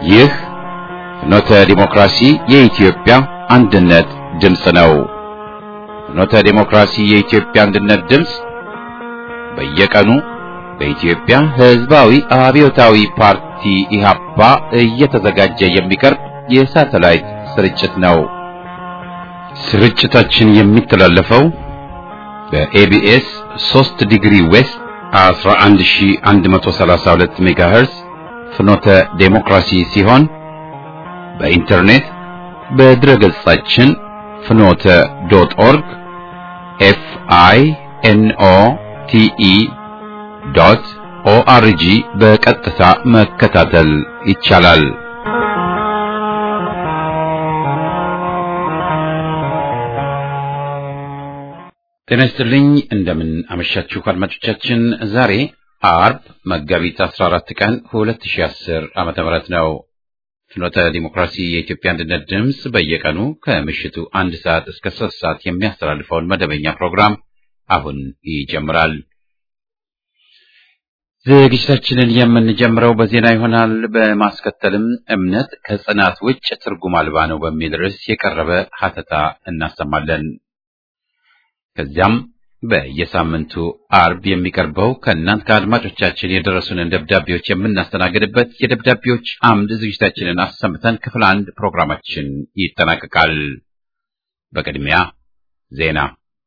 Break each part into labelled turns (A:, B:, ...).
A: ይህ ፍኖተ ዲሞክራሲ የኢትዮጵያ አንድነት ድምፅ ነው። ፍኖተ ዲሞክራሲ የኢትዮጵያ አንድነት ድምፅ በየቀኑ በኢትዮጵያ ሕዝባዊ አብዮታዊ ፓርቲ ኢህአፓ እየተዘጋጀ የሚቀርብ የሳተላይት ስርጭት ነው። ስርጭታችን የሚተላለፈው በኤቢኤስ 3 ዲግሪ ዌስት 11132 ሜጋሄርዝ ፍኖተ ዴሞክራሲ ሲሆን በኢንተርኔት በድረገጻችን ፍኖተ ዶት ኦርግ ኤፍ አይ ኤን ኦ ቲ ኢ ዶት ኦአርጂ በቀጥታ መከታተል ይቻላል። ጤና ይስጥልኝ። እንደምን አመሻችሁ አድማጮቻችን። ዛሬ አርብ መጋቢት 14 ቀን 2010 ዓመተ ምህረት ነው። ፍኖተ ዲሞክራሲ የኢትዮጵያ አንድነት ድምፅ በየቀኑ ከምሽቱ አንድ ሰዓት እስከ ሶስት ሰዓት የሚያስተላልፈውን መደበኛ ፕሮግራም አሁን ይጀምራል። ዝግጅታችንን የምንጀምረው በዜና ይሆናል። በማስከተልም እምነት ከጽናት ውጭ ትርጉም አልባ ነው በሚል ርዕስ የቀረበ ሀተታ እናሰማለን። ከዚያም በየሳምንቱ አርብ የሚቀርበው ከእናንት ከአድማጮቻችን የደረሱንን ደብዳቤዎች የምናስተናግድበት የደብዳቤዎች አምድ ዝግጅታችንን አሰምተን ክፍል አንድ ፕሮግራማችን ይጠናቀቃል። በቅድሚያ ዜና።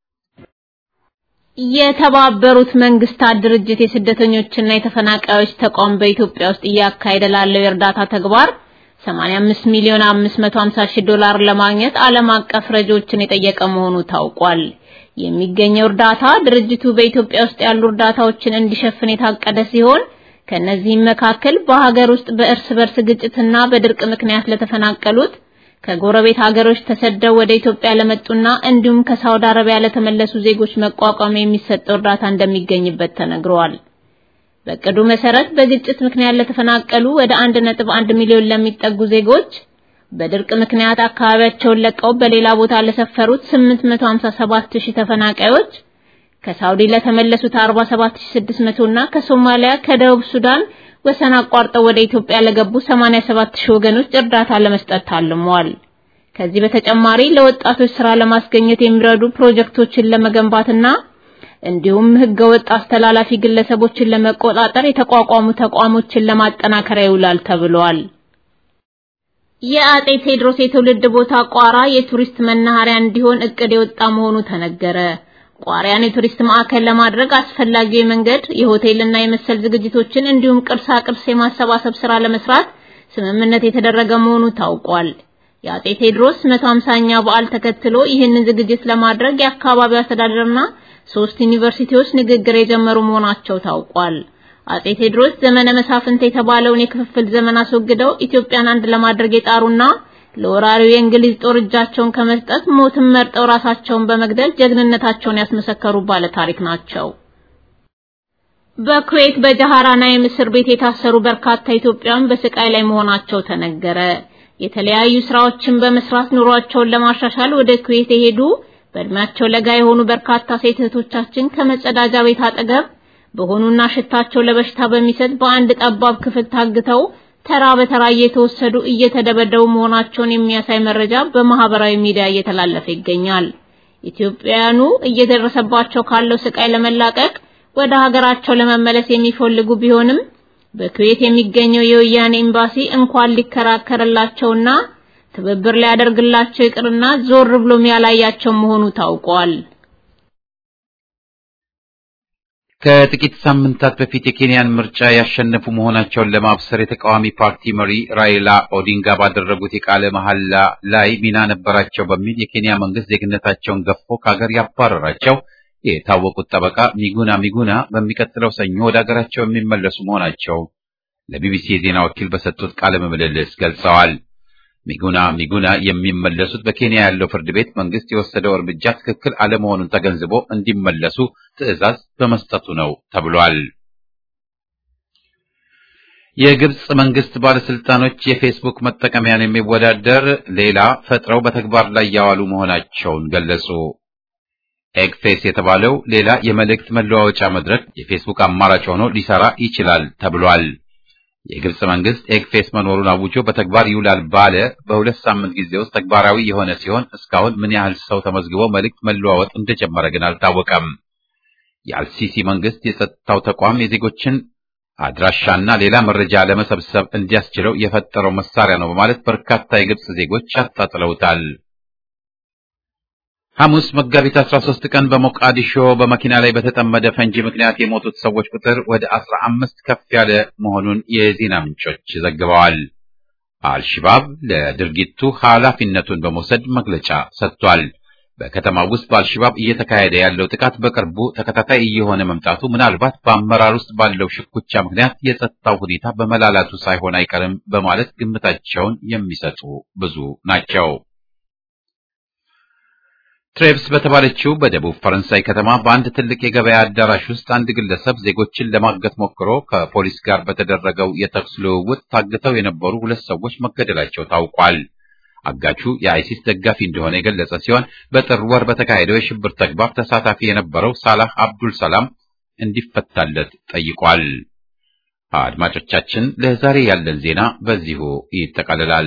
B: የተባበሩት መንግስታት ድርጅት የስደተኞችና የተፈናቃዮች ተቋም በኢትዮጵያ ውስጥ እያካሄደ ላለው የእርዳታ ተግባር 85 ሚሊዮን 550 ሺህ ዶላር ለማግኘት ዓለም አቀፍ ረጆችን የጠየቀ መሆኑ ታውቋል። የሚገኘው እርዳታ ድርጅቱ በኢትዮጵያ ውስጥ ያሉ እርዳታዎችን እንዲሸፍን የታቀደ ሲሆን ከነዚህም መካከል በሀገር ውስጥ በእርስ በርስ ግጭትና በድርቅ ምክንያት ለተፈናቀሉት ከጎረቤት ሀገሮች ተሰደው ወደ ኢትዮጵያ ለመጡና እንዲሁም ከሳውዲ አረቢያ ለተመለሱ ዜጎች መቋቋም የሚሰጠው እርዳታ እንደሚገኝበት ተነግሯል። በቅዱ መሰረት በግጭት ምክንያት ለተፈናቀሉ ወደ 1.1 ሚሊዮን ለሚጠጉ ዜጎች በድርቅ ምክንያት አካባቢያቸውን ለቀው በሌላ ቦታ ለሰፈሩት 857 ሺህ ተፈናቃዮች ከሳውዲ ለተመለሱት 47600 እና ከሶማሊያ ከደቡብ ሱዳን ወሰን አቋርጠው ወደ ኢትዮጵያ ለገቡ 87 ሺህ ወገኖች እርዳታ ለመስጠት ታልሟል። ከዚህ በተጨማሪ ለወጣቶች ስራ ለማስገኘት የሚረዱ ፕሮጀክቶችን ለመገንባትና እንዲሁም ህገወጥ አስተላላፊ ግለሰቦችን ለመቆጣጠር የተቋቋሙ ተቋሞችን ለማጠናከር ይውላል ተብሏል። የአጤ ቴዎድሮስ የትውልድ ቦታ ቋራ የቱሪስት መናኸሪያ እንዲሆን እቅድ የወጣ መሆኑ ተነገረ። ቋሪያን የቱሪስት ማዕከል ለማድረግ አስፈላጊው የመንገድ የሆቴልና የመሰል ዝግጅቶችን እንዲሁም ቅርሳ ቅርስ የማሰባሰብ ስራ ለመስራት ስምምነት የተደረገ መሆኑ ታውቋል። የአጤ ቴዎድሮስ 150ኛ በዓል ተከትሎ ይህንን ዝግጅት ለማድረግ የአካባቢው አስተዳደርና ሶስት ዩኒቨርሲቲዎች ንግግር የጀመሩ መሆናቸው ታውቋል። አጤ ቴዎድሮስ ዘመነ መሳፍንት የተባለውን የክፍፍል ዘመን አስወግደው ኢትዮጵያን አንድ ለማድረግ የጣሩና ለወራሪው የእንግሊዝ ጦር እጃቸውን ከመስጠት ሞትን መርጠው ራሳቸውን በመግደል ጀግንነታቸውን ያስመሰከሩ ባለ ታሪክ ናቸው። በኩዌት በጃሃራና የምስር ቤት የታሰሩ በርካታ ኢትዮጵያውያን በስቃይ ላይ መሆናቸው ተነገረ። የተለያዩ ስራዎችን በመስራት ኑሯቸውን ለማሻሻል ወደ ኩዌት የሄዱ በእድሜያቸው ለጋ የሆኑ በርካታ ሴት እህቶቻችን ከመጸዳጃ ቤት አጠገብ በሆኑና ሽታቸው ለበሽታ በሚሰጥ በአንድ ጠባብ ክፍል ታግተው ተራ በተራ እየተወሰዱ እየተደበደቡ መሆናቸውን የሚያሳይ መረጃ በማህበራዊ ሚዲያ እየተላለፈ ይገኛል። ኢትዮጵያውያኑ እየደረሰባቸው ካለው ስቃይ ለመላቀቅ ወደ ሀገራቸው ለመመለስ የሚፈልጉ ቢሆንም በኩዌት የሚገኘው የወያኔ ኤምባሲ እንኳን ሊከራከርላቸውና ትብብር ሊያደርግላቸው ይቅርና ዞር ብሎም ያላያቸው መሆኑ ታውቋል።
A: ከጥቂት ሳምንታት በፊት የኬንያን ምርጫ ያሸነፉ መሆናቸውን ለማብሰር የተቃዋሚ ፓርቲ መሪ ራይላ ኦዲንጋ ባደረጉት የቃለ መሐላ ላይ ሚና ነበራቸው በሚል የኬንያ መንግስት ዜግነታቸውን ገፎ ከሀገር ያባረራቸው የታወቁት ጠበቃ ሚጉና ሚጉና በሚቀጥለው ሰኞ ወደ ሀገራቸው የሚመለሱ መሆናቸው ለቢቢሲ የዜና ወኪል በሰጡት ቃለ ምልልስ ገልጸዋል። ሚጉና ሚጉና የሚመለሱት በኬንያ ያለው ፍርድ ቤት መንግስት የወሰደው እርምጃ ትክክል አለመሆኑን ተገንዝቦ እንዲመለሱ ትዕዛዝ በመስጠቱ ነው ተብሏል። የግብጽ መንግስት ባለስልጣኖች የፌስቡክ መጠቀሚያን የሚወዳደር ሌላ ፈጥረው በተግባር ላይ ያዋሉ መሆናቸውን ገለጹ። ኤግፌስ የተባለው ሌላ የመልእክት መለዋወጫ መድረክ የፌስቡክ አማራጭ ሆኖ ሊሰራ ይችላል ተብሏል። የግብጽ መንግስት ኤግፌስ መኖሩን አውጆ በተግባር ይውላል ባለ በሁለት ሳምንት ጊዜ ውስጥ ተግባራዊ የሆነ ሲሆን እስካሁን ምን ያህል ሰው ተመዝግቦ መልእክት መለዋወጥ እንደጀመረ ግን አልታወቀም። የአልሲሲ መንግስት የጸጥታው ተቋም የዜጎችን አድራሻና ሌላ መረጃ ለመሰብሰብ እንዲያስችለው የፈጠረው መሳሪያ ነው በማለት በርካታ የግብጽ ዜጎች አጣጥለውታል። ሐሙስ መጋቢት 13 ቀን በሞቃዲሾ በመኪና ላይ በተጠመደ ፈንጂ ምክንያት የሞቱት ሰዎች ቁጥር ወደ 15 ከፍ ያለ መሆኑን የዜና ምንጮች ዘግበዋል። አልሽባብ ለድርጊቱ ኃላፊነቱን በመውሰድ መግለጫ ሰጥቷል። በከተማው ውስጥ በአልሽባብ እየተካሄደ ያለው ጥቃት በቅርቡ ተከታታይ እየሆነ መምጣቱ ምናልባት በአመራር ውስጥ ባለው ሽኩቻ ምክንያት የጸጥታው ሁኔታ በመላላቱ ሳይሆን አይቀርም በማለት ግምታቸውን የሚሰጡ ብዙ ናቸው። ትሬቭስ በተባለችው በደቡብ ፈረንሳይ ከተማ በአንድ ትልቅ የገበያ አዳራሽ ውስጥ አንድ ግለሰብ ዜጎችን ለማገት ሞክሮ ከፖሊስ ጋር በተደረገው የተኩስ ልውውጥ ታግተው የነበሩ ሁለት ሰዎች መገደላቸው ታውቋል። አጋቹ የአይሲስ ደጋፊ እንደሆነ የገለጸ ሲሆን በጥር ወር በተካሄደው የሽብር ተግባር ተሳታፊ የነበረው ሳላህ አብዱል ሰላም እንዲፈታለት ጠይቋል። አድማጮቻችን፣ ለዛሬ ያለን ዜና በዚሁ ይጠቃልላል።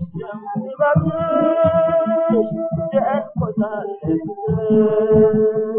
C: Thank you.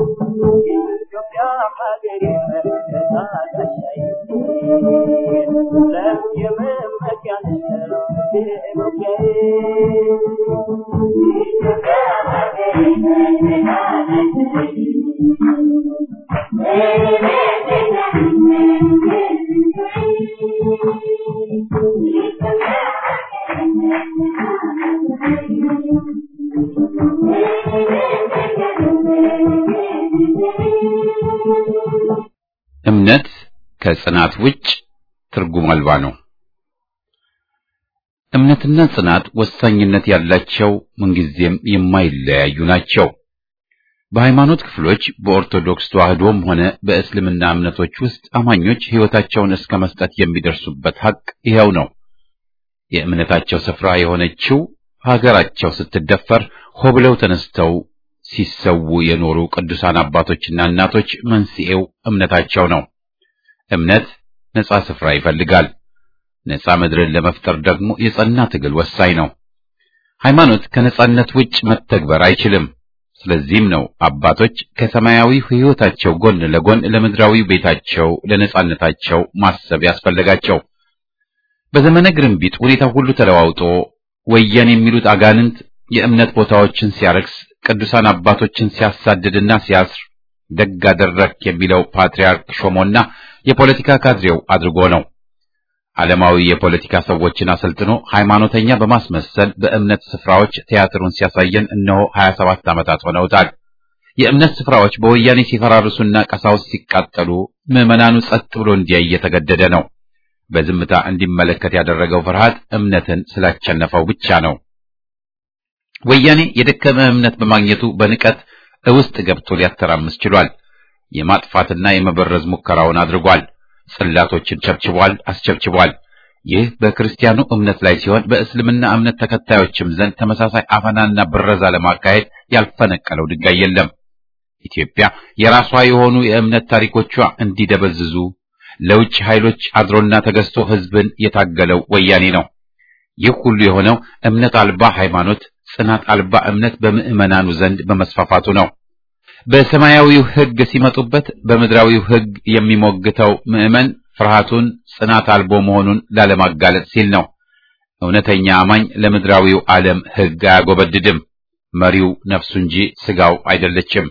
A: እምነት ከጽናት ውጭ ትርጉም አልባ ነው። እምነትና ጽናት ወሳኝነት ያላቸው ምንጊዜም የማይለያዩ ናቸው። በሃይማኖት ክፍሎች በኦርቶዶክስ ተዋህዶም ሆነ በእስልምና እምነቶች ውስጥ አማኞች ሕይወታቸውን እስከ መስጠት የሚደርሱበት ሐቅ ይኸው ነው። የእምነታቸው ስፍራ የሆነችው ሀገራቸው ስትደፈር ሆ ብለው ተነስተው ሲሰዉ የኖሩ ቅዱሳን አባቶችና እናቶች መንስኤው እምነታቸው ነው። እምነት ነጻ ስፍራ ይፈልጋል። ነጻ ምድርን ለመፍጠር ደግሞ የጸና ትግል ወሳኝ ነው። ሃይማኖት ከነጻነት ውጭ መተግበር አይችልም። ስለዚህም ነው አባቶች ከሰማያዊ ሕይወታቸው ጎን ለጎን ለምድራዊ ቤታቸው ለነጻነታቸው ማሰብ ያስፈልጋቸው። በዘመነ ግርንቢጥ ሁኔታው ሁሉ ተለዋውጦ ወያኔ የሚሉት አጋንንት የእምነት ቦታዎችን ሲያረክስ ቅዱሳን አባቶችን ሲያሳድድና ሲያስር ደግ አደረክ የሚለው ፓትርያርክ ሾሞና የፖለቲካ ካድሬው አድርጎ ነው። ዓለማዊ የፖለቲካ ሰዎችን አሰልጥኖ ሃይማኖተኛ በማስመሰል በእምነት ስፍራዎች ቲያትሩን ሲያሳየን እነሆ 27 ዓመታት ሆነውታል። የእምነት ስፍራዎች በወያኔ ሲፈራርሱና ቀሳውስት ሲቃጠሉ ምዕመናኑ ጸጥ ብሎ እንዲያይ እየተገደደ ነው። በዝምታ እንዲመለከት ያደረገው ፍርሃት እምነትን ስላቸነፈው ብቻ ነው። ወያኔ የደከመ እምነት በማግኘቱ በንቀት ውስጥ ገብቶ ሊያተራምስ ችሏል። የማጥፋትና የመበረዝ ሙከራውን አድርጓል። ጽላቶችን ቸብችቧል፣ አስቸብችቧል። ይህ በክርስቲያኑ እምነት ላይ ሲሆን በእስልምና እምነት ተከታዮችም ዘንድ ተመሳሳይ አፈናና ብረዛ ለማካሄድ ያልፈነቀለው ድንጋይ የለም። ኢትዮጵያ የራሷ የሆኑ የእምነት ታሪኮቿ እንዲደበዝዙ ለውጭ ኃይሎች አድሮና ተገዝቶ ሕዝብን የታገለው ወያኔ ነው። ይህ ሁሉ የሆነው እምነት አልባ ሃይማኖት፣ ጽናት አልባ እምነት በምዕመናኑ ዘንድ በመስፋፋቱ ነው። በሰማያዊው ሕግ ሲመጡበት በምድራዊው ሕግ የሚሞግተው ምዕመን ፍርሃቱን ጽናት አልቦ መሆኑን ላለማጋለጥ ሲል ነው። እውነተኛ አማኝ ለምድራዊው ዓለም ሕግ አያጎበድድም። መሪው ነፍሱ እንጂ ሥጋው አይደለችም።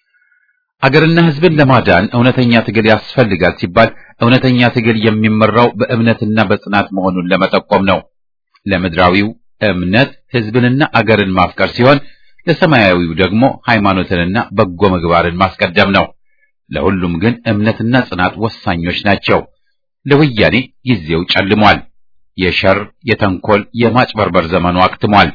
A: አገርና ሕዝብን ለማዳን እውነተኛ ትግል ያስፈልጋል ሲባል እውነተኛ ትግል የሚመራው በእምነትና በጽናት መሆኑን ለመጠቆም ነው። ለምድራዊው እምነት ሕዝብንና አገርን ማፍቀር ሲሆን ለሰማያዊው ደግሞ ሃይማኖትንና በጎ ምግባርን ማስቀደም ነው። ለሁሉም ግን እምነትና ጽናት ወሳኞች ናቸው። ለወያኔ ጊዜው ጨልሟል። የሸር የተንኮል፣ የማጭበርበር ዘመኑ አክትሟል።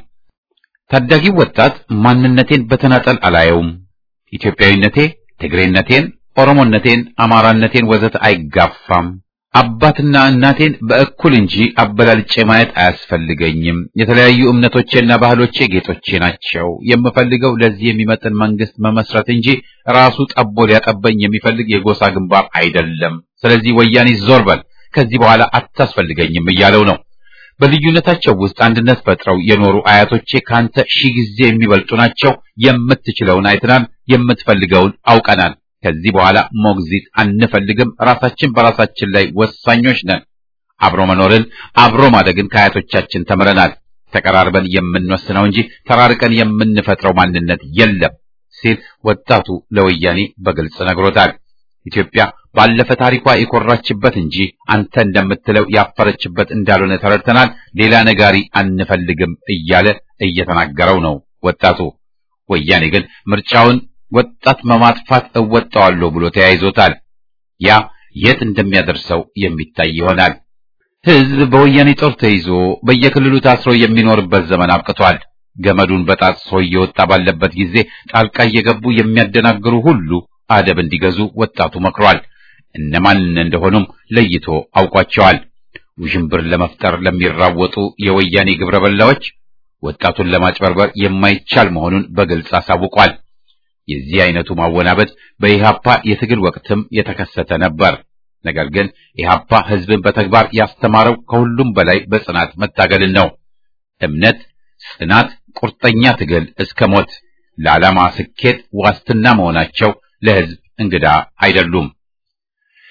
A: ታዳጊው ወጣት ማንነቴን በተናጠል አላየውም፣ ኢትዮጵያዊነቴ ትግሬነቴን፣ ኦሮሞነቴን፣ አማራነቴን ወዘተ አይጋፋም አባትና እናቴን በእኩል እንጂ አበላልጬ ማየት አያስፈልገኝም። የተለያዩ እምነቶቼና ባህሎቼ ጌጦቼ ናቸው። የምፈልገው ለዚህ የሚመጥን መንግስት መመስረት እንጂ ራሱ ጠቦ ሊያጠበኝ የሚፈልግ የጎሳ ግንባር አይደለም። ስለዚህ ወያኔ ዞር በል፣ ከዚህ በኋላ አታስፈልገኝም እያለው ነው። በልዩነታቸው ውስጥ አንድነት ፈጥረው የኖሩ አያቶቼ ካንተ ሺህ ጊዜ የሚበልጡ ናቸው። የምትችለውን አይተናል፣ የምትፈልገውን አውቀናል። ከዚህ በኋላ ሞግዚት አንፈልግም። ራሳችን በራሳችን ላይ ወሳኞች ነን። አብሮ መኖርን አብሮ ማደግን ከአያቶቻችን ተምረናል። ተቀራርበን የምንወስነው እንጂ ተራርቀን የምንፈጥረው ማንነት የለም ሲል ወጣቱ ለወያኔ በግልጽ ነግሮታል። ኢትዮጵያ ባለፈ ታሪኳ የኮራችበት እንጂ አንተ እንደምትለው ያፈረችበት እንዳልሆነ ተረድተናል። ሌላ ነጋሪ አንፈልግም እያለ እየተናገረው ነው ወጣቱ። ወያኔ ግን ምርጫውን ወጣት በማጥፋት እወጣዋለሁ ብሎ ተያይዞታል። ያ የት እንደሚያደርሰው የሚታይ ይሆናል። ሕዝብ በወያኔ ጦር ተይዞ በየክልሉ ታስሮ የሚኖርበት ዘመን አብቅቷል። ገመዱን በጣጥሶ እየወጣ ባለበት ጊዜ ጣልቃ እየገቡ የሚያደናግሩ ሁሉ አደብ እንዲገዙ ወጣቱ መክሯል። እነማን እንደሆኑም ለይቶ አውቋቸዋል። ውዥንብር ለመፍጠር ለሚራወጡ የወያኔ ግብረ በላዎች ወጣቱን ለማጭበርበር የማይቻል መሆኑን በግልጽ አሳውቋል። የዚህ አይነቱ ማወናበድ በኢሃፓ የትግል ወቅትም የተከሰተ ነበር። ነገር ግን ኢሃፓ ሕዝብን በተግባር ያስተማረው ከሁሉም በላይ በጽናት መታገልን ነው። እምነት፣ ጽናት፣ ቁርጠኛ ትግል እስከ ሞት ለዓላማ ስኬት ዋስትና መሆናቸው ለሕዝብ እንግዳ አይደሉም።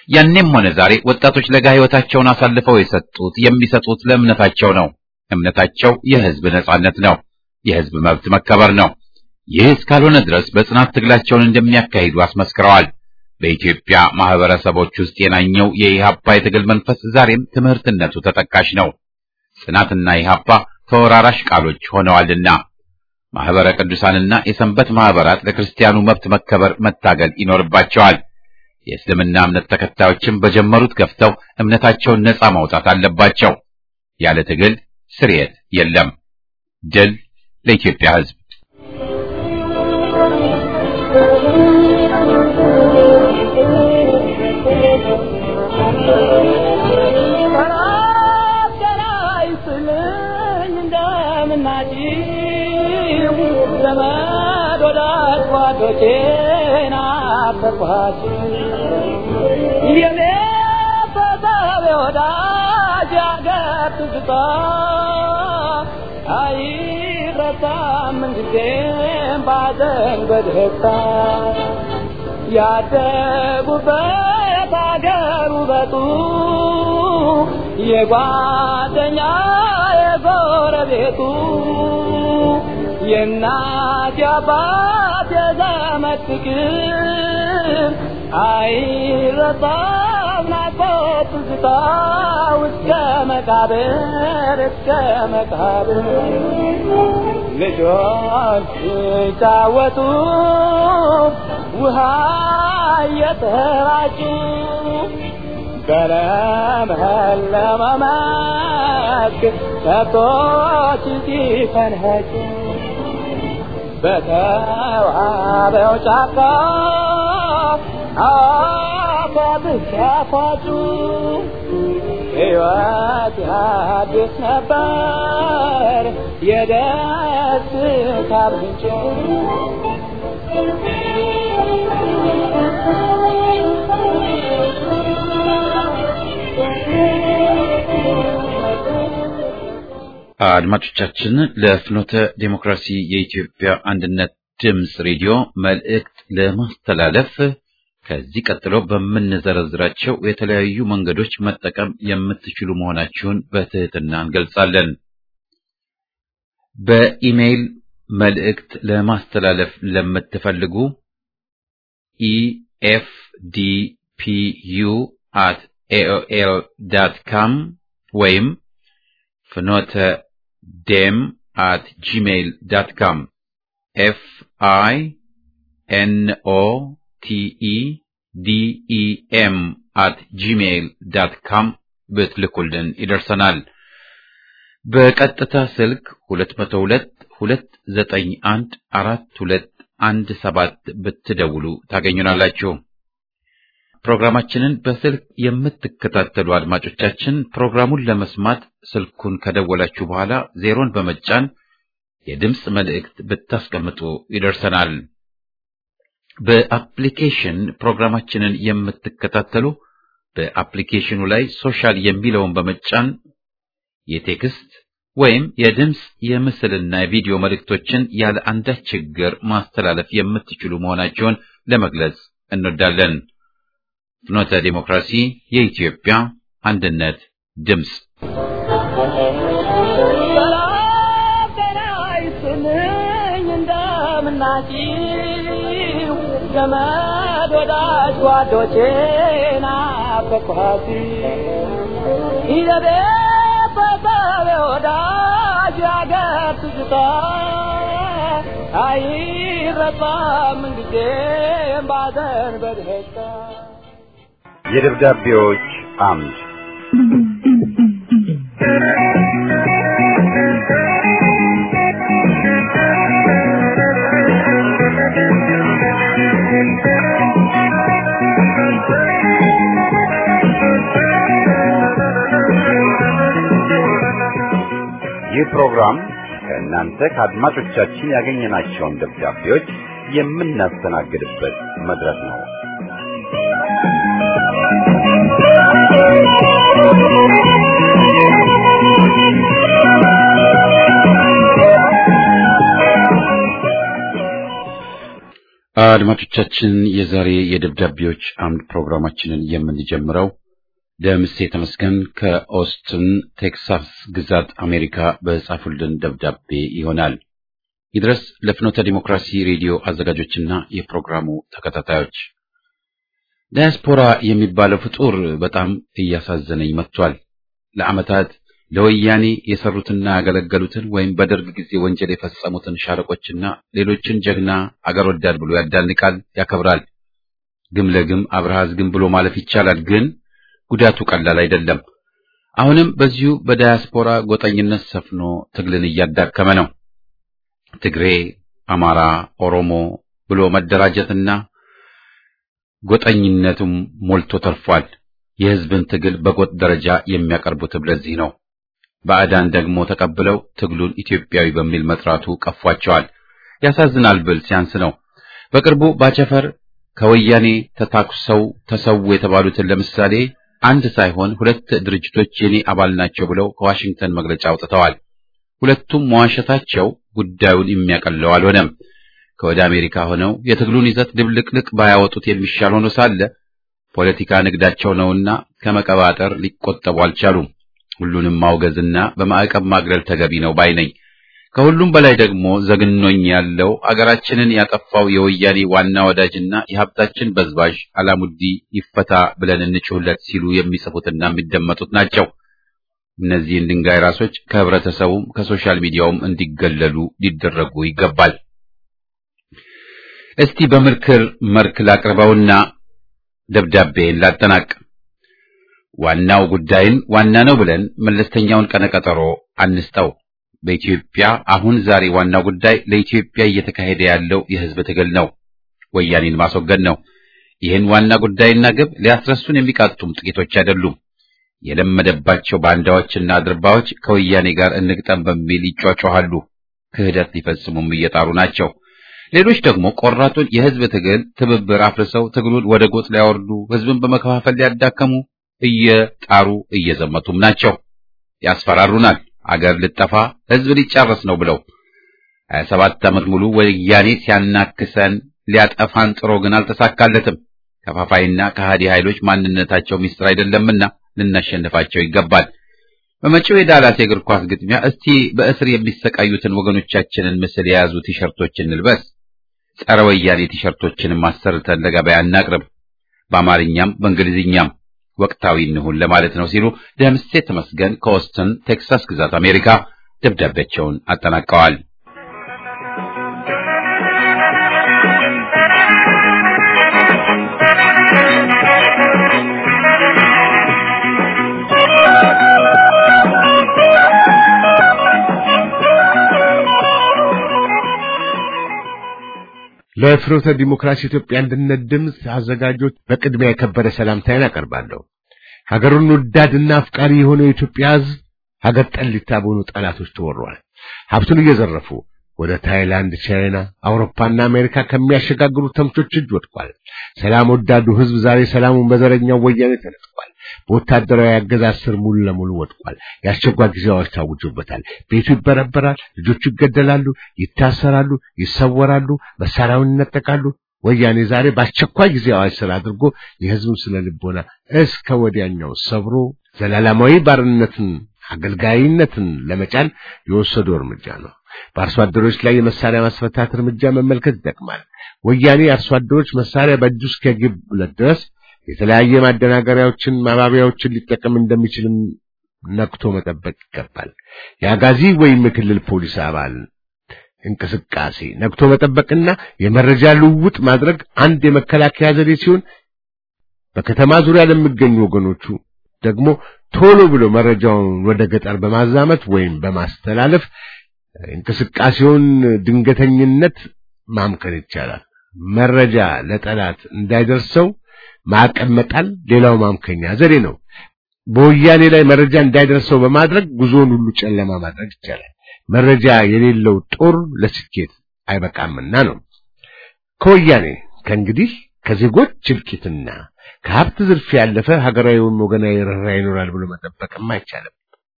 A: ያኔም ሆነ ዛሬ ወጣቶች ለጋ ሕይወታቸውን አሳልፈው የሰጡት የሚሰጡት ለእምነታቸው ነው። እምነታቸው የሕዝብ ነጻነት ነው፣ የሕዝብ መብት መከበር ነው። ይህ እስካልሆነ ድረስ በጽናት ትግላቸውን እንደሚያካሂዱ አስመስክረዋል። በኢትዮጵያ ማህበረሰቦች ውስጥ የናኘው የኢህአፓ የትግል መንፈስ ዛሬም ትምህርትነቱ ተጠቃሽ ነው። ጽናትና ኢህአፓ ተወራራሽ ቃሎች ሆነዋልና ማህበረ ቅዱሳንና የሰንበት ማህበራት ለክርስቲያኑ መብት መከበር መታገል ይኖርባቸዋል። የእስልምና እምነት ተከታዮችም በጀመሩት ገፍተው እምነታቸውን ነጻ ማውጣት አለባቸው። ያለ ትግል ስርየት የለም። ድል ለኢትዮጵያ ሕዝብ።
C: ያደጉበት አገር ውበቱ የጓደኛ የጎረቤቱ የእናት የአባት የዘመድ ፍቅር አይረሳም ናፍቆት ትዝታ እስከ መቃብር እስከ መቃብር ልጆች ሲጫወቱ ውሃ እየተራጩ በለመለመ መስክ ከብቶች ሲፈንኸጩ በተዋበው ጫካ አባብስ ያፋጩ ሕይወት ያድስ ነበር የደስታ ምንጭ
A: አድማጮቻችን ለፍኖተ ዴሞክራሲ የኢትዮጵያ አንድነት ድምፅ ሬዲዮ መልእክት ለማስተላለፍ ከዚህ ቀጥሎ በምንዘረዝራቸው የተለያዩ መንገዶች መጠቀም የምትችሉ መሆናችሁን በትህትና እንገልጻለን። በኢሜይል መልእክት ለማስተላለፍ ለምትፈልጉ ኢኤፍዲፒዩ አት ኤኦኤል ዳት ካም ወይም ፍኖተ ዴም አት ጂሜይል ዳት ካም ኤፍ አይ ኤን ኦ ቲ ኢ ዲ ኢ ኤም አት ጂሜይል ዳት ካም ብትልኩልን ይደርሰናል። በቀጥታ ስልክ 202 291 4217 ብትደውሉ ታገኙናላችሁ። ፕሮግራማችንን በስልክ የምትከታተሉ አድማጮቻችን ፕሮግራሙን ለመስማት ስልኩን ከደወላችሁ በኋላ ዜሮን በመጫን የድምፅ መልእክት ብታስቀምጡ ይደርሰናል። በአፕሊኬሽን ፕሮግራማችንን የምትከታተሉ በአፕሊኬሽኑ ላይ ሶሻል የሚለውን በመጫን የቴክስት ወይም የድምፅ የምስልና የቪዲዮ መልእክቶችን ያለ አንዳች ችግር ማስተላለፍ የምትችሉ መሆናቸውን ለመግለጽ እንወዳለን። ፍኖተ ዲሞክራሲ የኢትዮጵያ አንድነት ድምፅ
C: ሰላም ጤና ይስጥልኝ እንደምናችሁ ዘመድ ወዳጅ ጓዶቼ ናፈቅኋት ይዘቤ በሰብ ወዳጅ ያገር ትዝታ አይረሳም ጊዜም ባዘን በደስታ
D: የደብዳቤዎች አምድ ይህ ፕሮግራም ከእናንተ ከአድማጮቻችን ያገኘናቸውን ደብዳቤዎች የምናስተናግድበት መድረክ ነው።
A: አድማጮቻችን የዛሬ የደብዳቤዎች አምድ ፕሮግራማችንን የምንጀምረው ደምሴ ተመስገን ከኦስትን ቴክሳስ ግዛት አሜሪካ በጻፉልን ደብዳቤ ይሆናል። ይድረስ ለፍኖተ ዲሞክራሲ ሬዲዮ አዘጋጆችና የፕሮግራሙ ተከታታዮች ዳያስፖራ የሚባለው ፍጡር በጣም እያሳዘነኝ መጥቷል። ለዓመታት ለወያኔ የሰሩትና ያገለገሉትን ወይም በደርግ ጊዜ ወንጀል የፈጸሙትን ሻለቆችና ሌሎችን ጀግና አገር ወዳድ ብሎ ያዳንቃል፣ ያከብራል። ግም ለግም አብርሃዝ ግም ብሎ ማለፍ ይቻላል፣ ግን ጉዳቱ ቀላል አይደለም። አሁንም በዚሁ በዳያስፖራ ጎጠኝነት ሰፍኖ ትግልን እያዳከመ ነው። ትግሬ፣ አማራ፣ ኦሮሞ ብሎ መደራጀትና ጎጠኝነቱም ሞልቶ ተርፏል። የሕዝብን ትግል በጎጥ ደረጃ የሚያቀርቡትም ለዚህ ነው። ባዕዳን ደግሞ ተቀብለው ትግሉን ኢትዮጵያዊ በሚል መጥራቱ ቀፏቸዋል። ያሳዝናል ብል ሲያንስ ነው። በቅርቡ ባቸፈር ከወያኔ ተታኩሰው ተሰዉ የተባሉትን ለምሳሌ አንድ ሳይሆን ሁለት ድርጅቶች የኔ አባል ናቸው ብለው ከዋሽንግተን መግለጫ አውጥተዋል። ሁለቱም መዋሸታቸው ጉዳዩን የሚያቀለው አልሆነም። ከወደ አሜሪካ ሆነው የትግሉን ይዘት ድብልቅልቅ ባያወጡት የሚሻል ሆኖ ሳለ ፖለቲካ ንግዳቸው ነውና ከመቀባጠር ሊቆጠቡ አልቻሉም። ሁሉንም ማውገዝና በማዕቀብ ማግለል ተገቢ ነው ባይ ነኝ። ከሁሉም በላይ ደግሞ ዘግኖኝ ያለው አገራችንን ያጠፋው የወያኔ ዋና ወዳጅና የሀብታችን በዝባዥ አላሙዲ ይፈታ ብለን እንጩህለት ሲሉ የሚጽፉትና የሚደመጡት ናቸው። እነዚህን ድንጋይ ራሶች ከህብረተሰቡም ከሶሻል ሚዲያውም እንዲገለሉ ሊደረጉ ይገባል። እስቲ በምክር መልክ ላቅርበውና ደብዳቤን ላጠናቅ። ዋናው ጉዳይን ዋና ነው ብለን መለስተኛውን ቀነቀጠሮ አንስጠው። በኢትዮጵያ አሁን ዛሬ ዋናው ጉዳይ ለኢትዮጵያ እየተካሄደ ያለው የህዝብ ትግል ነው። ወያኔን ማስወገድ ነው። ይህን ዋና ጉዳይና ግብ ሊያስረሱን የሚቃጡም ጥቂቶች አይደሉም። የለመደባቸው ባንዳዎችና አድርባዎች ከወያኔ ጋር እንግጠም በሚል ይጯጯሃሉ። ክህደት ሊፈጽሙም እየጣሩ ናቸው። ሌሎች ደግሞ ቆራጡን የህዝብ ትግል ትብብር አፍርሰው ትግሉን ወደ ጎጥ ሊያወርዱ፣ ህዝብን በመከፋፈል ሊያዳከሙ እየጣሩ እየዘመቱም ናቸው። ያስፈራሩናል። አገር ልጠፋ ህዝብ ሊጫረስ ነው ብለው ሀያ ሰባት ዓመት ሙሉ ወያኔ ሲያናክሰን ሊያጠፋን ጥሮ ግን አልተሳካለትም። ከፋፋይና ከሃዲ ኃይሎች ማንነታቸው ሚስጥር አይደለምና ልናሸንፋቸው ይገባል። በመጪው የዳላስ የእግር ኳስ ግጥሚያ እስቲ በእስር የሚሰቃዩትን ወገኖቻችንን ምስል የያዙ ቲሸርቶች እንልበስ። ጸረ ወያኔ ቲሸርቶችንም አሰርተን ለገበያ እናቅርብ። በአማርኛም በእንግሊዝኛም ወቅታዊ እንሁን ለማለት ነው ሲሉ ደምሴ ተመስገን ከኦስትን ቴክሳስ ግዛት አሜሪካ ደብዳቤያቸውን አጠናቀዋል።
E: ለፍኖተ ዲሞክራሲ ኢትዮጵያ አንድነት ድምፅ አዘጋጆች በቅድሚያ የከበረ ሰላምታዬን አቀርባለሁ። ሀገሩን ወዳድና አፍቃሪ የሆነው የኢትዮጵያ ሕዝብ ሀገር ጠሊታ በሆኑ ጠላቶች ተወሯል። ሀብቱን እየዘረፉ ወደ ታይላንድ፣ ቻይና፣ አውሮፓና አሜሪካ ከሚያሸጋግሩ ተምቾች እጅ ወድቋል። ሰላም ወዳዱ ሕዝብ ዛሬ ሰላሙን በዘረኛው ወያኔ ተነጥቋል። በወታደራዊ አገዛዝ ስር ሙሉ ለሙሉ ወድቋል። የአስቸኳይ ጊዜ አዋጅ ታውጆበታል። ቤቱ ይበረበራል፣ ልጆቹ ይገደላሉ፣ ይታሰራሉ፣ ይሰወራሉ፣ መሳሪያውን ይነጠቃሉ። ወያኔ ዛሬ በአስቸኳይ ጊዜ አዋጅ ስር አድርጎ የሕዝቡን ስነ ልቦና እስከ ወዲያኛው ሰብሮ ዘላለማዊ ባርነትን አገልጋይነትን ለመጫን የወሰደው እርምጃ ነው። በአርሶ አደሮች ላይ የመሳሪያ ማስፈታት እርምጃ መመልከት ይጠቅማል። ወያኔ አርሶ አደሮች መሳሪያ በእጁ እስኪያገቡለት ድረስ የተለያየ ማደናገሪያዎችን፣ ማባቢያዎችን ሊጠቀም እንደሚችልም ነቅቶ መጠበቅ ይገባል። የአጋዚ ወይም የክልል ፖሊስ አባል እንቅስቃሴ ነቅቶ መጠበቅና የመረጃ ልውውጥ ማድረግ አንድ የመከላከያ ዘዴ ሲሆን በከተማ ዙሪያ ለሚገኙ ወገኖቹ ደግሞ ቶሎ ብሎ መረጃውን ወደ ገጠር በማዛመት ወይም በማስተላለፍ እንቅስቃሴውን ድንገተኝነት ማምከን ይቻላል። መረጃ ለጠላት እንዳይደርሰው ማዕቀብ መጣል ሌላው ማምከኛ ዘዴ ነው። በወያኔ ላይ መረጃ እንዳይደርሰው በማድረግ ጉዞውን ሁሉ ጨለማ ማድረግ ይቻላል። መረጃ የሌለው ጦር ለስኬት አይበቃምና ነው። ከወያኔ ከእንግዲህ ከዜጎች እልቂትና ከሀብት ዝርፊያ ያለፈ ሀገራዊ ወይም ወገናዊ ርኅራኄ ይኖራል ብሎ መጠበቅም አይቻልም።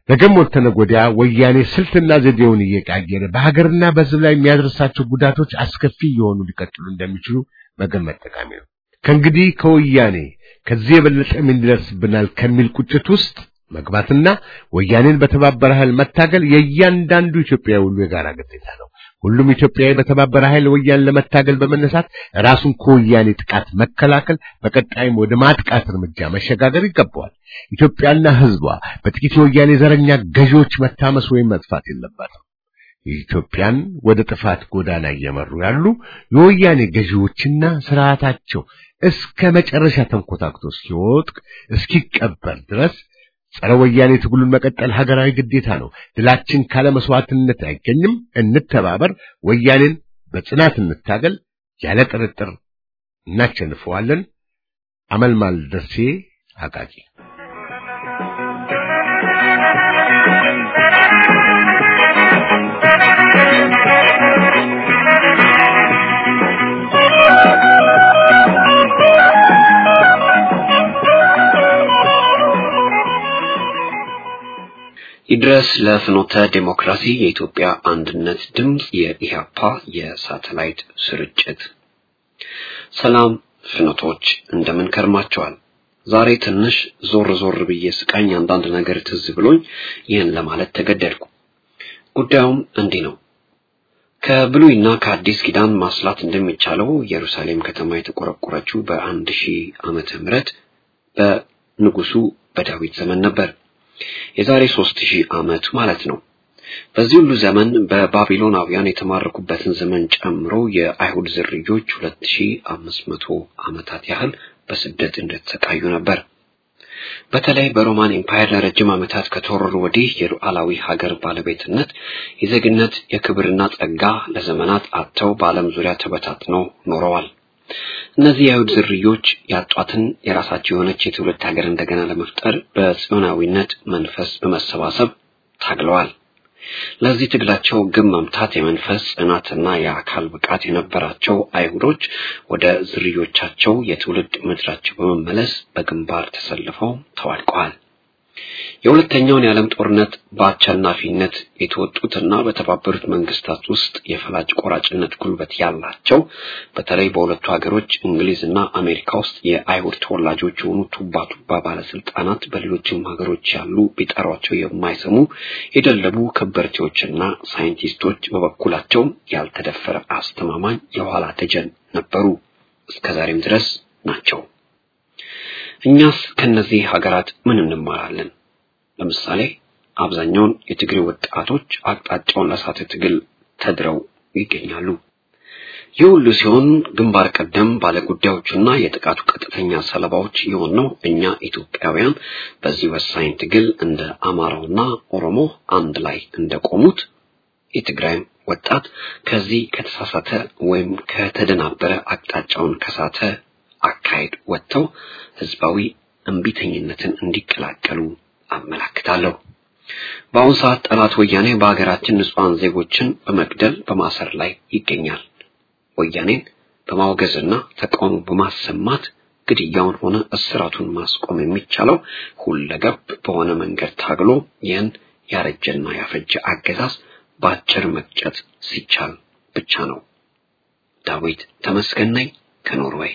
E: ነገም ወተነ ጎዲያ ወያኔ ስልትና ዘዴውን እየቃየረ በሀገርና በሕዝብ ላይ የሚያደርሳቸው ጉዳቶች አስከፊ የሆኑ ሊቀጥሉ እንደሚችሉ መገመት ጠቃሚ ነው። ከእንግዲህ ከወያኔ ከዚህ የበለጠ ምን ይደርስብናል ከሚል ቁጭት ውስጥ መግባትና ወያኔን በተባበረ ኃይል መታገል የእያንዳንዱ ኢትዮጵያዊ ሁሉ የጋራ ግዴታ ነው። ሁሉም ኢትዮጵያዊ በተባበረ ኃይል ወያኔን ለመታገል በመነሳት ራሱን ከወያኔ ጥቃት መከላከል፣ በቀጣይም ወደ ማጥቃት እርምጃ መሸጋገር ይገባዋል። ኢትዮጵያና ሕዝቧ በጥቂት የወያኔ ዘረኛ ገዢዎች መታመስ ወይም መጥፋት የለባትም። ኢትዮጵያን ወደ ጥፋት ጎዳና እየመሩ ያሉ የወያኔ ገዢዎችና ስርዓታቸው እስከ መጨረሻ ተንኮታክቶ እስኪወድቅ እስኪቀበር ድረስ ጸረ ወያኔ ትግሉን መቀጠል ሀገራዊ ግዴታ ነው። ድላችን ካለ መስዋዕትነት አይገኝም። እንተባበር፣ ወያኔን በጽናት እንታገል። ያለ ጥርጥር እናሸንፈዋለን። አመልማል ደርሴ አቃቂ
F: ይድረስ ለፍኖተ ዴሞክራሲ የኢትዮጵያ አንድነት ድምፅ የኢህአፓ የሳተላይት ስርጭት። ሰላም ፍኖቶች እንደምን ከርማቸዋል? ዛሬ ትንሽ ዞር ዞር ብዬ ስቃኝ አንዳንድ ነገር ትዝ ብሎኝ ይህን ለማለት ተገደድኩ። ጉዳዩም እንዲህ ነው። ከብሉይና ከአዲስ ኪዳን ማስላት እንደሚቻለው ኢየሩሳሌም ከተማ የተቆረቆረችው በአንድ ሺህ ዓመተ ምህረት በንጉሱ በዳዊት ዘመን ነበር። የዛሬ ሦስት ሺህ ዓመት ማለት ነው። በዚህ ሁሉ ዘመን በባቢሎናውያን የተማረኩበትን ዘመን ጨምሮ የአይሁድ ዝርዮች ሁለት ሺህ አምስት መቶ ዓመታት ያህል በስደት እንደተሰቃዩ ነበር። በተለይ በሮማን ኤምፓየር ለረጅም ዓመታት ከተወረሩ ወዲህ የሉዓላዊ ሀገር ባለቤትነት፣ የዜግነት፣ የክብርና ጸጋ ለዘመናት አጥተው በዓለም ዙሪያ ተበታትነው ኖረዋል። እነዚህ የአይሁድ ዝርዮች ያጧትን የራሳቸው የሆነች የትውልድ ሀገር እንደገና ለመፍጠር በጽዮናዊነት መንፈስ በመሰባሰብ ታግለዋል። ለዚህ ትግላቸው ግብ መምታት የመንፈስ ጽናትና የአካል ብቃት የነበራቸው አይሁዶች ወደ ዝርዮቻቸው የትውልድ ምድራቸው በመመለስ በግንባር ተሰልፈው ተዋድቀዋል። የሁለተኛውን የዓለም ጦርነት በአሸናፊነት የተወጡትና በተባበሩት መንግስታት ውስጥ የፈላጭ ቆራጭነት ጉልበት ያላቸው በተለይ በሁለቱ ሀገሮች እንግሊዝና አሜሪካ ውስጥ የአይሁድ ተወላጆች የሆኑ ቱባ ቱባ ባለስልጣናት በሌሎችም ሀገሮች ያሉ ቢጠሯቸው የማይሰሙ የደለቡ ከበርቴዎችና ሳይንቲስቶች በበኩላቸው ያልተደፈረ አስተማማኝ የኋላ ደጀን ነበሩ፣ እስከዛሬም ድረስ ናቸው። እኛስ ከነዚህ ሀገራት ምን እንማራለን? ለምሳሌ አብዛኛውን የትግሬ ወጣቶች አቅጣጫውን ለሳተ ትግል ተድረው ይገኛሉ። ይህ ሁሉ ሲሆን ግንባር ቀደም ባለጉዳዮቹና የጥቃቱ ቀጥተኛ ሰለባዎች የሆነው እኛ ኢትዮጵያውያን በዚህ ወሳኝ ትግል እንደ አማራውና ኦሮሞ አንድ ላይ እንደቆሙት የትግራይም ወጣት ከዚህ ከተሳሳተ ወይም ከተደናበረ አቅጣጫውን ከሳተ አካሄድ ወጥተው ህዝባዊ እምቢተኝነትን እንዲቀላቀሉ አመላክታለሁ። በአሁኑ ሰዓት ጠላት ወያኔ በሀገራችን ንጹሐን ዜጎችን በመግደል በማሰር ላይ ይገኛል። ወያኔን በማውገዝና ተቃውሞ በማሰማት ግድያውን ሆነ እስራቱን ማስቆም የሚቻለው ሁለገብ በሆነ መንገድ ታግሎ ይህን ያረጀና ያፈጀ አገዛዝ በአጭር መቅጨት ሲቻል ብቻ ነው። ዳዊት ተመስገን ነኝ ከኖርዌይ።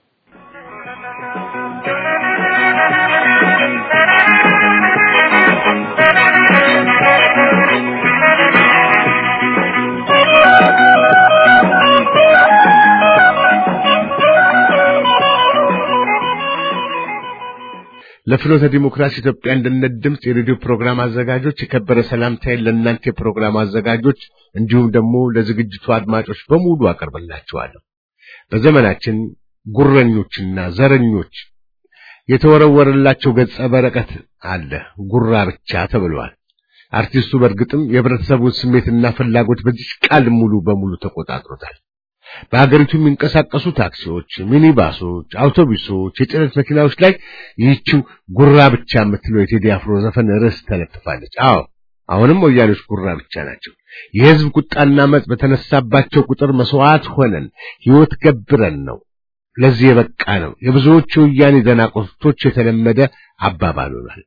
E: ለፍኖተ ዲሞክራሲ ኢትዮጵያ አንድነት ድምፅ የሬዲዮ ፕሮግራም አዘጋጆች የከበረ ሰላምታዬን ለእናንተ የፕሮግራም አዘጋጆች እንዲሁም ደግሞ ለዝግጅቱ አድማጮች በሙሉ አቀርብላችኋለሁ። በዘመናችን ጉረኞችና ዘረኞች የተወረወረላቸው ገጸ በረከት አለ፣ ጉራ ብቻ ተብለዋል። አርቲስቱ በእርግጥም የህብረተሰቡን ስሜትና ፍላጎት በዚህ ቃል ሙሉ በሙሉ ተቆጣጥሮታል። በሀገሪቱ የሚንቀሳቀሱ ታክሲዎች፣ ሚኒባሶች፣ አውቶቡሶች፣ የጭነት መኪናዎች ላይ ይህችው ጉራ ብቻ የምትለው የቴዲ አፍሮ ዘፈን ርዕስ ተለጥፋለች። አዎ አሁንም ወያኔዎች ጉራ ብቻ ናቸው። የህዝብ ቁጣና መጽ በተነሳባቸው ቁጥር መስዋዕት ሆነን ህይወት ገብረን ነው ለዚህ የበቃ ነው። የብዙዎቹ ወያኔ ደናቁርቶች የተለመደ አባባል ሆኗል።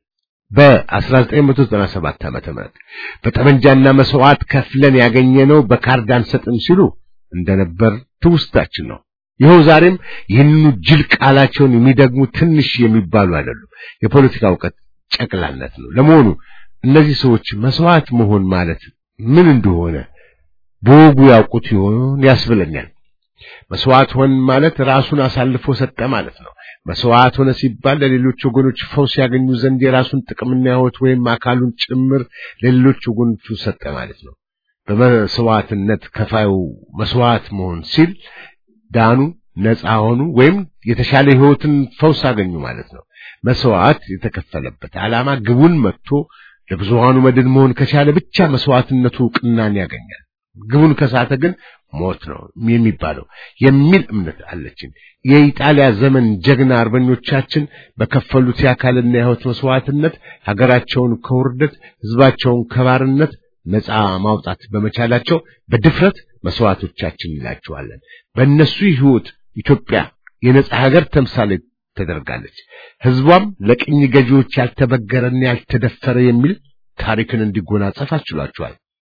E: በ1997 ዓመተ ምህረት በጠመንጃና መስዋዕት ከፍለን ያገኘነው በካርድ አንሰጥም ሲሉ እንደነበር ትውስታችን ነው። ይኸው ዛሬም ይህንኑ ጅል ቃላቸውን የሚደግሙ ትንሽ የሚባሉ አይደሉም። የፖለቲካ እውቀት ጨቅላነት ነው። ለመሆኑ እነዚህ ሰዎች መስዋዕት መሆን ማለት ምን እንደሆነ በወጉ ያውቁት ይሆን ያስብለኛል። መስዋዕት ሆን ማለት ራሱን አሳልፎ ሰጠ ማለት ነው። መስዋዕት ሆነ ሲባል ለሌሎች ወገኖች ፈውስ ያገኙ ዘንድ የራሱን ጥቅምና ሕይወት ወይም አካሉን ጭምር ለሌሎች ወገኖቹ ሰጠ ማለት ነው። በመስዋዕትነት ከፋዩ መስዋዕት መሆን ሲል ዳኑ፣ ነፃ ሆኑ ወይም የተሻለ ሕይወትን ፈውስ አገኙ ማለት ነው። መስዋዕት የተከፈለበት ዓላማ ግቡን መጥቶ ለብዙሃኑ መድን መሆን ከቻለ ብቻ መስዋዕትነቱ ዕውቅናን ያገኛል። ግቡን ከሳተ ግን ሞት ነው የሚባለው የሚል እምነት አለችን። የኢጣሊያ ዘመን ጀግና አርበኞቻችን በከፈሉት የአካልና የሕይወት መስዋዕትነት ሀገራቸውን ከውርደት ሕዝባቸውን ከባርነት ነፃ ማውጣት በመቻላቸው በድፍረት መስዋዕቶቻችን እንላቸዋለን። በእነሱ ሕይወት ኢትዮጵያ የነፃ ሀገር ተምሳሌ ተደርጋለች። ሕዝቧም ለቅኝ ገዢዎች ያልተበገረና ያልተደፈረ የሚል ታሪክን እንዲጎናጸፍ አስችሏቸዋል።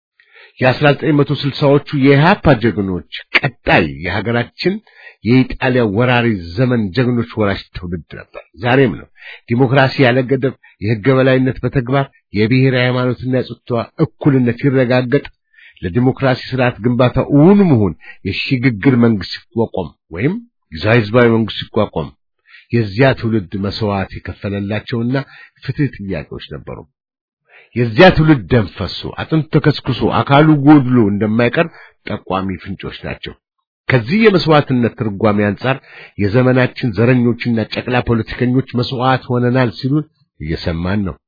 E: የ1960ዎቹ የኢህአፓ ጀግኖች ቀጣይ የሀገራችን የኢጣሊያ ወራሪ ዘመን ጀግኖች ወራሽ ትውልድ ነበር፣ ዛሬም ነው። ዲሞክራሲ ያለ ገደብ፣ የሕገ በላይነት በተግባር የብሔር ሃይማኖትና የጾታ እኩልነት ይረጋገጥ፣ ለዲሞክራሲ ስርዓት ግንባታ እውን መሆን የሽግግር መንግስት ሲቋቋም ወይም ጊዜያዊ ህዝባዊ መንግስት ሲቋቋም የዚያ ትውልድ መስዋዕት የከፈለላቸውና ፍትህ ጥያቄዎች ነበሩ። የዚያ ትውልድ ደም ፈሶ አጥንቱ ተከስክሶ አካሉ ጎድሎ እንደማይቀር ጠቋሚ ፍንጮች ናቸው። ከዚህ የመስዋዕትነት ትርጓሜ አንጻር የዘመናችን ዘረኞችና ጨቅላ ፖለቲከኞች መስዋዕት ሆነናል ሲሉን እየሰማን ነው።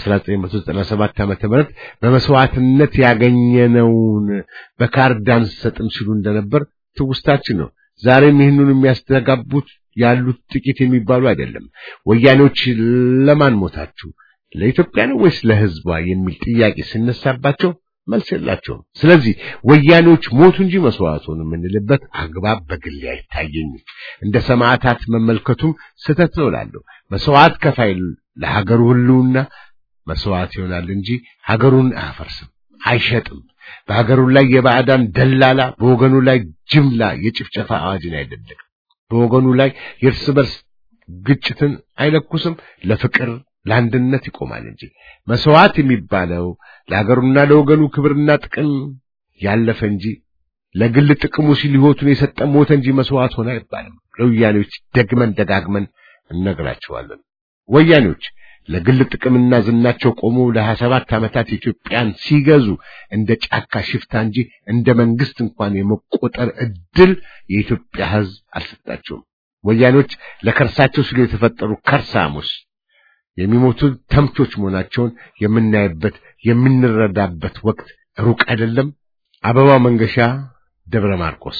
E: በ1997 ዓመተ ምህረት በመስዋዕትነት ያገኘነውን በካርድ አንሰጥም ሲሉ እንደነበር ትውስታችን ነው። ዛሬም ይህንን የሚያስተጋቡት ያሉት ጥቂት የሚባሉ አይደለም። ወያኔዎች ለማን ሞታችሁ ለኢትዮጵያ ነው ወይስ ለሕዝቧ የሚል ጥያቄ ሲነሳባቸው መልስ የላቸውም። ስለዚህ ወያኔዎች ሞቱ እንጂ መስዋዕቱን የምንልበት አግባብ በግሌ አይታየኝም። እንደ ሰማዕታት መመልከቱም ስህተት ነው እላለሁ። መስዋዕት ከፋይ ለሀገሩ ሕልውና መስዋዕት ይሆናል እንጂ ሀገሩን አያፈርስም፣ አይሸጥም። በሀገሩ ላይ የባዕዳን ደላላ በወገኑ ላይ ጅምላ የጭፍጨፋ አዋጅን አይደለም። በወገኑ ላይ የእርስ በርስ ግጭትን አይለኩስም። ለፍቅር ለአንድነት ይቆማል እንጂ መስዋዕት የሚባለው ለሀገሩና ለወገኑ ክብርና ጥቅም ያለፈ እንጂ ለግል ጥቅሙ ሲል ሕይወቱን የሰጠ ሞተ እንጂ መስዋዕት ሆነ አይባልም። ለወያኔዎች ደግመን ደጋግመን እነግራቸዋለን። ወያኔዎች ለግል ጥቅምና ዝናቸው ቆመው ለሀያ ሰባት ዓመታት ኢትዮጵያን ሲገዙ እንደ ጫካ ሽፍታ እንጂ እንደ መንግስት እንኳን የመቆጠር እድል የኢትዮጵያ ሕዝብ አልሰጣቸውም። ወያኔዎች ለከርሳቸው ሲሉ የተፈጠሩ ከርሳሙስ የሚሞቱ ተምቾች መሆናቸውን የምናይበት የምንረዳበት ወቅት ሩቅ አይደለም። አበባው መንገሻ ደብረ ማርቆስ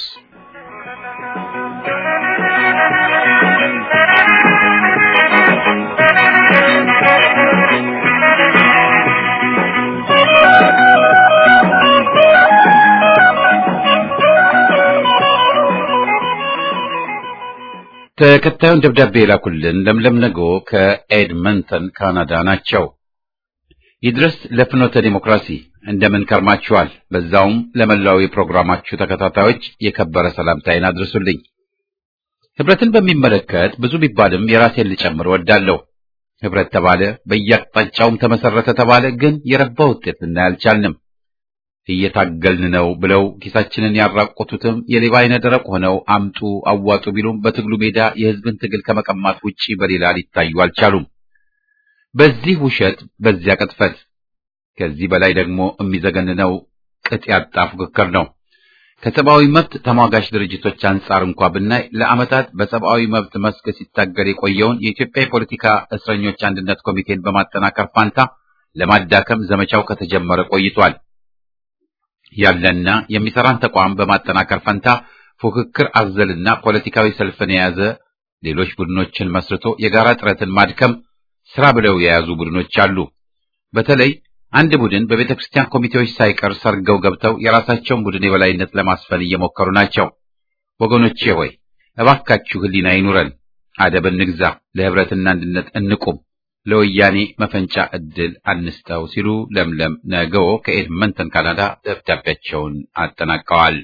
A: ተከታዩን ደብዳቤ የላኩልን ለምለም ነገ ከኤድመንተን ካናዳ ናቸው። ይድረስ ለፍኖተ ዲሞክራሲ እንደምን ከርማችኋል? በዛውም ለመላው የፕሮግራማችሁ ተከታታዮች የከበረ ሰላምታዬን አድርሱልኝ። ህብረትን በሚመለከት ብዙ ቢባልም የራሴን ልጨምር ወዳለሁ። ህብረት ተባለ፣ በየአቅጣጫውም ተመሰረተ ተባለ፣ ግን የረባ ውጤት ልናይ አልቻልንም። እየታገልን ነው ብለው ኪሳችንን ያራቆቱትም የሌባ አይነ ደረቅ ሆነው አምጡ አዋጡ ቢሉም በትግሉ ሜዳ የህዝብን ትግል ከመቀማት ውጪ በሌላ ሊታዩ አልቻሉም። በዚህ ውሸት፣ በዚያ ቅጥፈት፣ ከዚህ በላይ ደግሞ የሚዘገንነው ቅጥ ያጣ ፉክክር ነው። ከሰብአዊ መብት ተሟጋች ድርጅቶች አንጻር እንኳ ብናይ ለዓመታት በሰብአዊ መብት መስክ ሲታገል የቆየውን የኢትዮጵያ የፖለቲካ እስረኞች አንድነት ኮሚቴን በማጠናከር ፋንታ ለማዳከም ዘመቻው ከተጀመረ ቆይቷል። ያለና የሚሰራን ተቋም በማጠናከር ፈንታ ፉክክር አዘልና ፖለቲካዊ ሰልፍን የያዘ ሌሎች ቡድኖችን መስርቶ የጋራ ጥረትን ማድከም ስራ ብለው የያዙ ቡድኖች አሉ። በተለይ አንድ ቡድን በቤተ ክርስቲያን ኮሚቴዎች ሳይቀር ሰርገው ገብተው የራሳቸውን ቡድን የበላይነት ለማስፈን እየሞከሩ ናቸው። ወገኖቼ ሆይ እባካችሁ ሕሊና ይኑረን፣ አደብ እንግዛ፣ ለህብረትና አንድነት እንቁም። ለወያኔ መፈንጫ ዕድል አንስጠው ሲሉ ለምለም ነገዎ ከኤድመንተን ካናዳ ደብዳቤያቸውን አጠናቀዋል።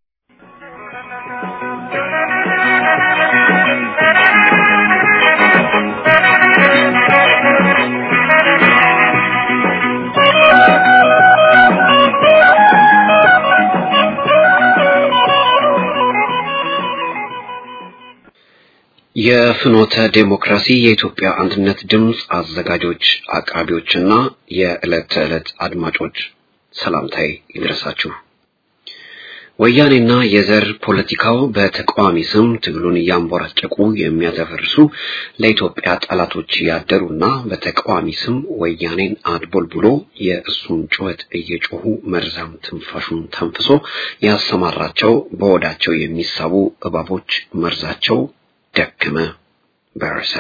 F: የፍኖተ ዴሞክራሲ የኢትዮጵያ አንድነት ድምፅ አዘጋጆች አቅራቢዎችና የዕለት ተዕለት አድማጮች ሰላምታዬ ይድረሳችሁ። ወያኔና የዘር ፖለቲካው በተቃዋሚ ስም ትግሉን እያንቦራጨቁ የሚያደፈርሱ ለኢትዮጵያ ጠላቶች ያደሩና በተቃዋሚ ስም ወያኔን አድቦልብሎ የእሱን ጩኸት እየጮሁ መርዛም ትንፋሹን ተንፍሶ ያሰማራቸው በወዳቸው የሚሳቡ እባቦች መርዛቸው ደከመ በረሰ።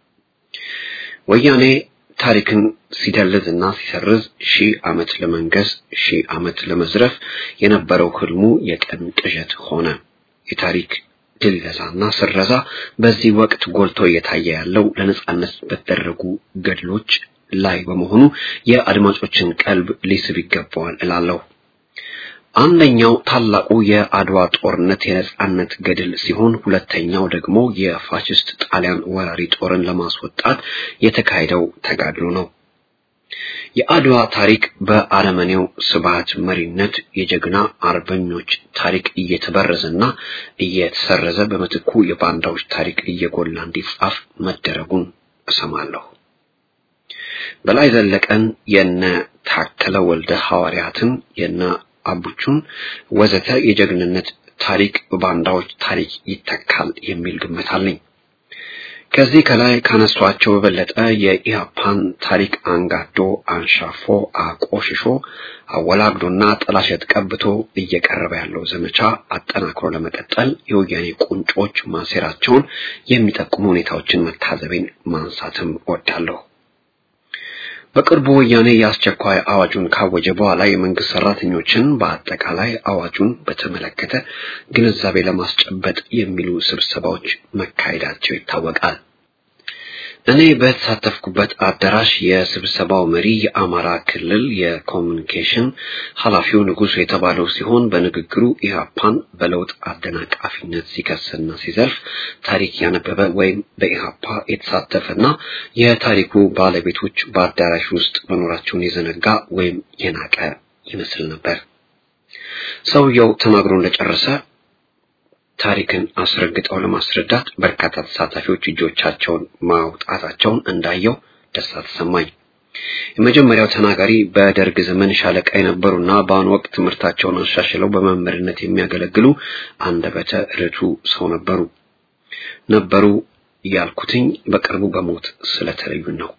F: ወያኔ ታሪክን ሲደልዝ እና ሲሰርዝ ሺህ ዓመት ለመንገስ ሺህ ዓመት ለመዝረፍ የነበረው ህልሙ የቀን ቅዠት ሆነ። የታሪክ ድለዛና ስረዛ በዚህ ወቅት ጎልቶ እየታየ ያለው ለነጻነት በተደረጉ ገድሎች ላይ በመሆኑ የአድማጮችን ቀልብ ሊስብ ይገባዋል እላለሁ። አንደኛው ታላቁ የአድዋ ጦርነት የነጻነት ገድል ሲሆን ሁለተኛው ደግሞ የፋሽስት ጣሊያን ወራሪ ጦርን ለማስወጣት የተካሄደው ተጋድሎ ነው። የአድዋ ታሪክ በአረመኔው ስብሃት መሪነት የጀግና አርበኞች ታሪክ እየተበረዘና እየተሰረዘ በምትኩ የባንዳዎች ታሪክ እየጎላ እንዲጻፍ መደረጉን እሰማለሁ። በላይ ዘለቀን የነ ታከለ ወልደ ሐዋርያትን የነ አቡቹን ወዘተ የጀግንነት ታሪክ በባንዳዎች ታሪክ ይተካል የሚል ግምት አለኝ። ከዚህ ከላይ ካነሷቸው በበለጠ የኢህአፓን ታሪክ አንጋዶ አንሻፎ አቆሽሾ አወላግዶና ጥላሸት ቀብቶ እየቀረበ ያለው ዘመቻ አጠናክሮ ለመቀጠል የወያኔ ቁንጮች ማሴራቸውን የሚጠቁሙ ሁኔታዎችን መታዘቤን ማንሳትም እወዳለሁ። በቅርቡ ወያኔ የአስቸኳይ አዋጁን ካወጀ በኋላ የመንግስት ሰራተኞችን በአጠቃላይ አዋጁን በተመለከተ ግንዛቤ ለማስጨበጥ የሚሉ ስብሰባዎች መካሄዳቸው ይታወቃል። እኔ በተሳተፍኩበት አዳራሽ የስብሰባው መሪ የአማራ ክልል የኮሚኒኬሽን ኃላፊው ንጉሱ የተባለው ሲሆን በንግግሩ ኢህአፓን በለውጥ አደናቃፊነት ሲከስና ሲዘልፍ ታሪክ ያነበበ ወይም በኢህአፓ የተሳተፈና የታሪኩ ባለቤቶች በአዳራሽ ውስጥ መኖራቸውን የዘነጋ ወይም የናቀ ይመስል ነበር። ሰውየው ተናግሮ እንደጨረሰ ታሪክን አስረግጠው ለማስረዳት በርካታ ተሳታፊዎች እጆቻቸውን ማውጣታቸውን እንዳየው ደስታ ተሰማኝ። የመጀመሪያው ተናጋሪ በደርግ ዘመን ሻለቃ የነበሩና በአሁኑ ወቅት ትምህርታቸውን አሻሽለው በመምህርነት የሚያገለግሉ አንደበተ ርቱዕ ሰው ነበሩ። ነበሩ ያልኩትኝ በቅርቡ በሞት ስለተለዩ ነው።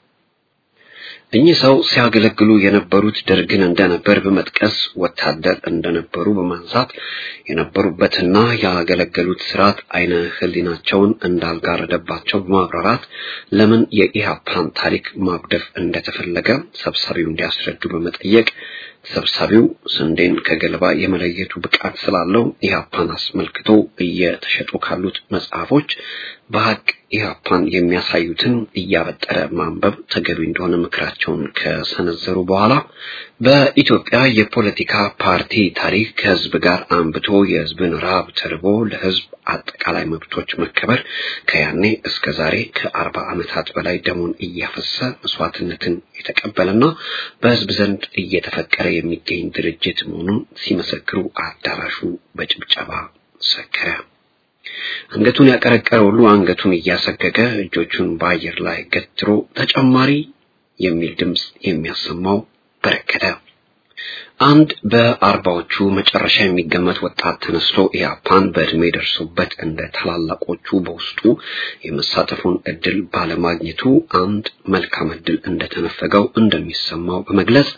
F: እኚህ ሰው ሲያገለግሉ የነበሩት ደርግን እንደነበር በመጥቀስ ወታደር እንደነበሩ በማንሳት የነበሩበትና ያገለገሉት ስርዓት አይነ ህሊናቸውን እንዳልጋረደባቸው በማብራራት ለምን የኢህአፓን ታሪክ ማጉደፍ እንደተፈለገ ሰብሳቢው እንዲያስረዱ በመጠየቅ ሰብሳቢው ስንዴን ከገለባ የመለየቱ ብቃት ስላለው ኢህአፓን አስመልክቶ እየተሸጡ ካሉት መጽሐፎች በሀቅ ኢህአፓን የሚያሳዩትን እያበጠረ ማንበብ ተገቢ እንደሆነ ምክራቸውን ከሰነዘሩ በኋላ በኢትዮጵያ የፖለቲካ ፓርቲ ታሪክ ከህዝብ ጋር አንብቶ የህዝብን ረሃብ ተርቦ ለህዝብ አጠቃላይ መብቶች መከበር ከያኔ እስከ ዛሬ ከአርባ ዓመታት በላይ ደሙን እያፈሰ መስዋዕትነትን የተቀበለና በህዝብ ዘንድ እየተፈቀረ የሚገኝ ድርጅት መሆኑን ሲመሰክሩ አዳራሹ በጭብጨባ ሰከረ። አንገቱን ያቀረቀረ ሁሉ አንገቱን እያሰገገ እጆቹን በአየር ላይ ገትሮ ተጨማሪ የሚል ድምፅ የሚያሰማው በረከተ። አንድ በአርባዎቹ መጨረሻ የሚገመት ወጣት ተነስቶ ኢህአፓን በእድሜ ደርሶበት እንደ ታላላቆቹ በውስጡ የመሳተፉን እድል ባለማግኘቱ አንድ መልካም እድል እንደተነፈገው እንደሚሰማው በመግለጽ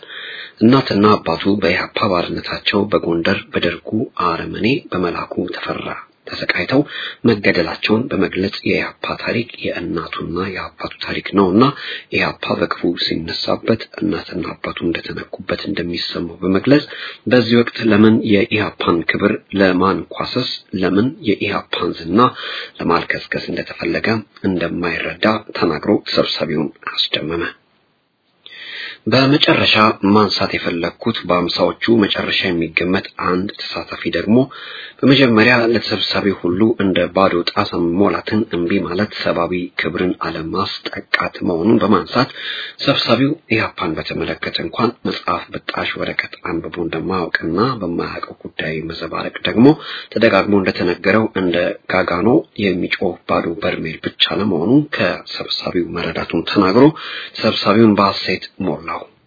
F: እናትና አባቱ በኢህአፓ ባርነታቸው በጎንደር በደርጉ አረመኔ በመላኩ ተፈራ ተሰቃይተው መገደላቸውን በመግለጽ የኢህአፓ ታሪክ የእናቱና የአባቱ ታሪክ ነውና ኢህአፓ በክፉ ሲነሳበት እናትና አባቱ እንደተነኩበት እንደሚሰማው በመግለጽ በዚህ ወቅት ለምን የኢህአፓን ክብር ለማንኳሰስ ለምን የኢህአፓን ዝና ለማልከስከስ እንደተፈለገ እንደማይረዳ ተናግሮ ተሰብሳቢውን አስደመመ። በመጨረሻ ማንሳት የፈለግኩት በአምሳዎቹ መጨረሻ የሚገመት አንድ ተሳታፊ ደግሞ በመጀመሪያ ለተሰብሳቢ ሁሉ እንደ ባዶ ጣሳ መሞላትን እምቢ ማለት ሰብአዊ ክብርን አለማስጠቃት መሆኑን በማንሳት ሰብሳቢው ኢህአፓን በተመለከተ እንኳን መጽሐፍ በጣሽ ወረቀት አንብቦ እንደማያውቅና በማያውቀው ጉዳይ መዘባረቅ ደግሞ ተደጋግሞ እንደተነገረው እንደ ጋጋኖ የሚጮህ ባዶ በርሜል ብቻ ለመሆኑ ከሰብሳቢው መረዳቱን ተናግሮ ሰብሳቢውን በሐሴት ሞላው።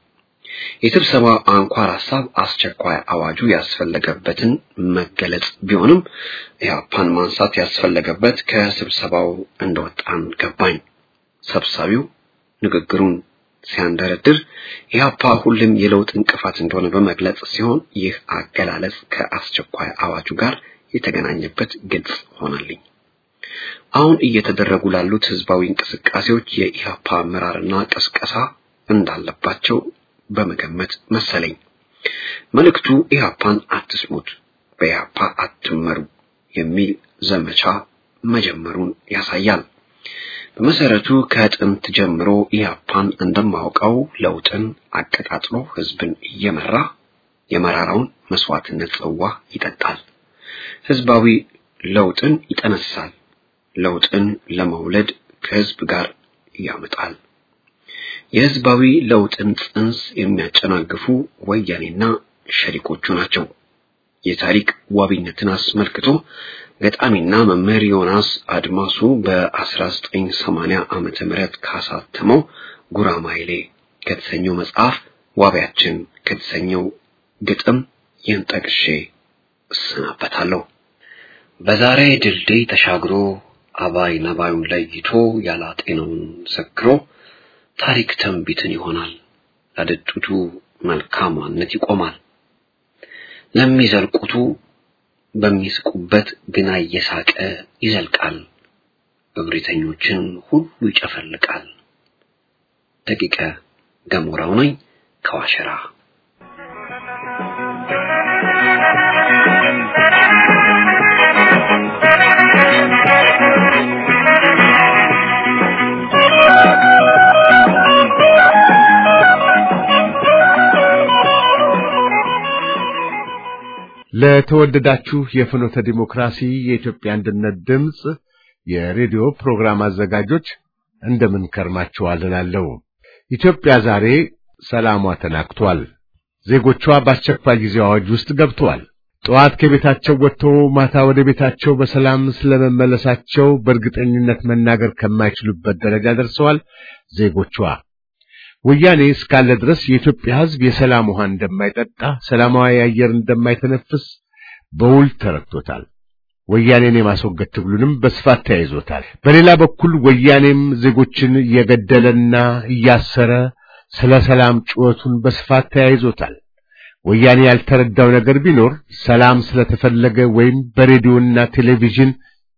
F: የስብሰባ አንኳር ሀሳብ አስቸኳይ አዋጁ ያስፈለገበትን መገለጽ ቢሆንም ኢህአፓን ማንሳት ያስፈለገበት ከስብሰባው እንደወጣን ገባኝ። ሰብሳቢው ንግግሩን ሲያንደረድር ኢህአፓ ሁሉም የለውጥ እንቅፋት እንደሆነ በመግለጽ ሲሆን ይህ አገላለጽ ከአስቸኳይ አዋጁ ጋር የተገናኘበት ግልጽ ሆነልኝ። አሁን እየተደረጉ ላሉት ህዝባዊ እንቅስቃሴዎች የኢህአፓ አመራርና ቅስቀሳ እንዳለባቸው በመገመት መሰለኝ። መልእክቱ ኢህአፓን አትስሙት፣ በኢህአፓ አትመሩ የሚል ዘመቻ መጀመሩን ያሳያል። በመሰረቱ ከጥንት ጀምሮ ኢህአፓን እንደማውቀው ለውጥን አቀጣጥሎ ህዝብን እየመራ የመራራውን መስዋዕትነት ጽዋ ይጠጣል። ህዝባዊ ለውጥን ይጠነሳል። ለውጥን ለመውለድ ከህዝብ ጋር ያመጣል። የህዝባዊ ለውጥን ጽንስ የሚያጨናግፉ ወያኔና ሸሪኮቹ ናቸው። የታሪክ ዋቢነትን አስመልክቶ ገጣሚና መምህር ዮናስ አድማሱ በ1980 ዓመተ ምህረት ካሳተመው ጉራማይሌ ከተሰኘው መጽሐፍ ዋቢያችን ከተሰኘው ግጥም ይህን ጠቅሼ እሰናበታለሁ። በዛሬ ድልድይ ተሻግሮ አባይ ነባዩን ለይቶ ያላጤነውን ሰክሮ ታሪክ ተንቢትን ይሆናል። ለድጡቱ መልካምነት ይቆማል። ለሚዘልቁቱ በሚስቁበት ግና እየሳቀ ይዘልቃል። እብሪተኞችን ሁሉ ይጨፈልቃል። ደቂቀ ገሞራው ነኝ ከዋሸራ
E: ለተወደዳችሁ የፍኖተ ዲሞክራሲ የኢትዮጵያ አንድነት ድምፅ የሬዲዮ ፕሮግራም አዘጋጆች እንደምን ከርማችኋል እላለሁ። ኢትዮጵያ ዛሬ ሰላሟ ተናግቷል። ዜጎቿ በአስቸኳይ ጊዜ አዋጅ ውስጥ ገብተዋል። ጠዋት ከቤታቸው ወጥተው ማታ ወደ ቤታቸው በሰላም ስለመመለሳቸው በእርግጠኝነት መናገር ከማይችሉበት ደረጃ ደርሰዋል ዜጎቿ። ወያኔ እስካለ ድረስ የኢትዮጵያ ሕዝብ የሰላም ውሃ እንደማይጠጣ፣ ሰላማዊ አየር እንደማይተነፍስ በውል ተረድቶታል። ወያኔን የማስወገድ ትግሉንም በስፋት ተያይዞታል። በሌላ በኩል ወያኔም ዜጎችን እየገደለና እያሰረ ስለ ሰላም ጩኸቱን በስፋት ተያይዞታል። ወያኔ ያልተረዳው ነገር ቢኖር ሰላም ስለተፈለገ ወይም በሬዲዮና ቴሌቪዥን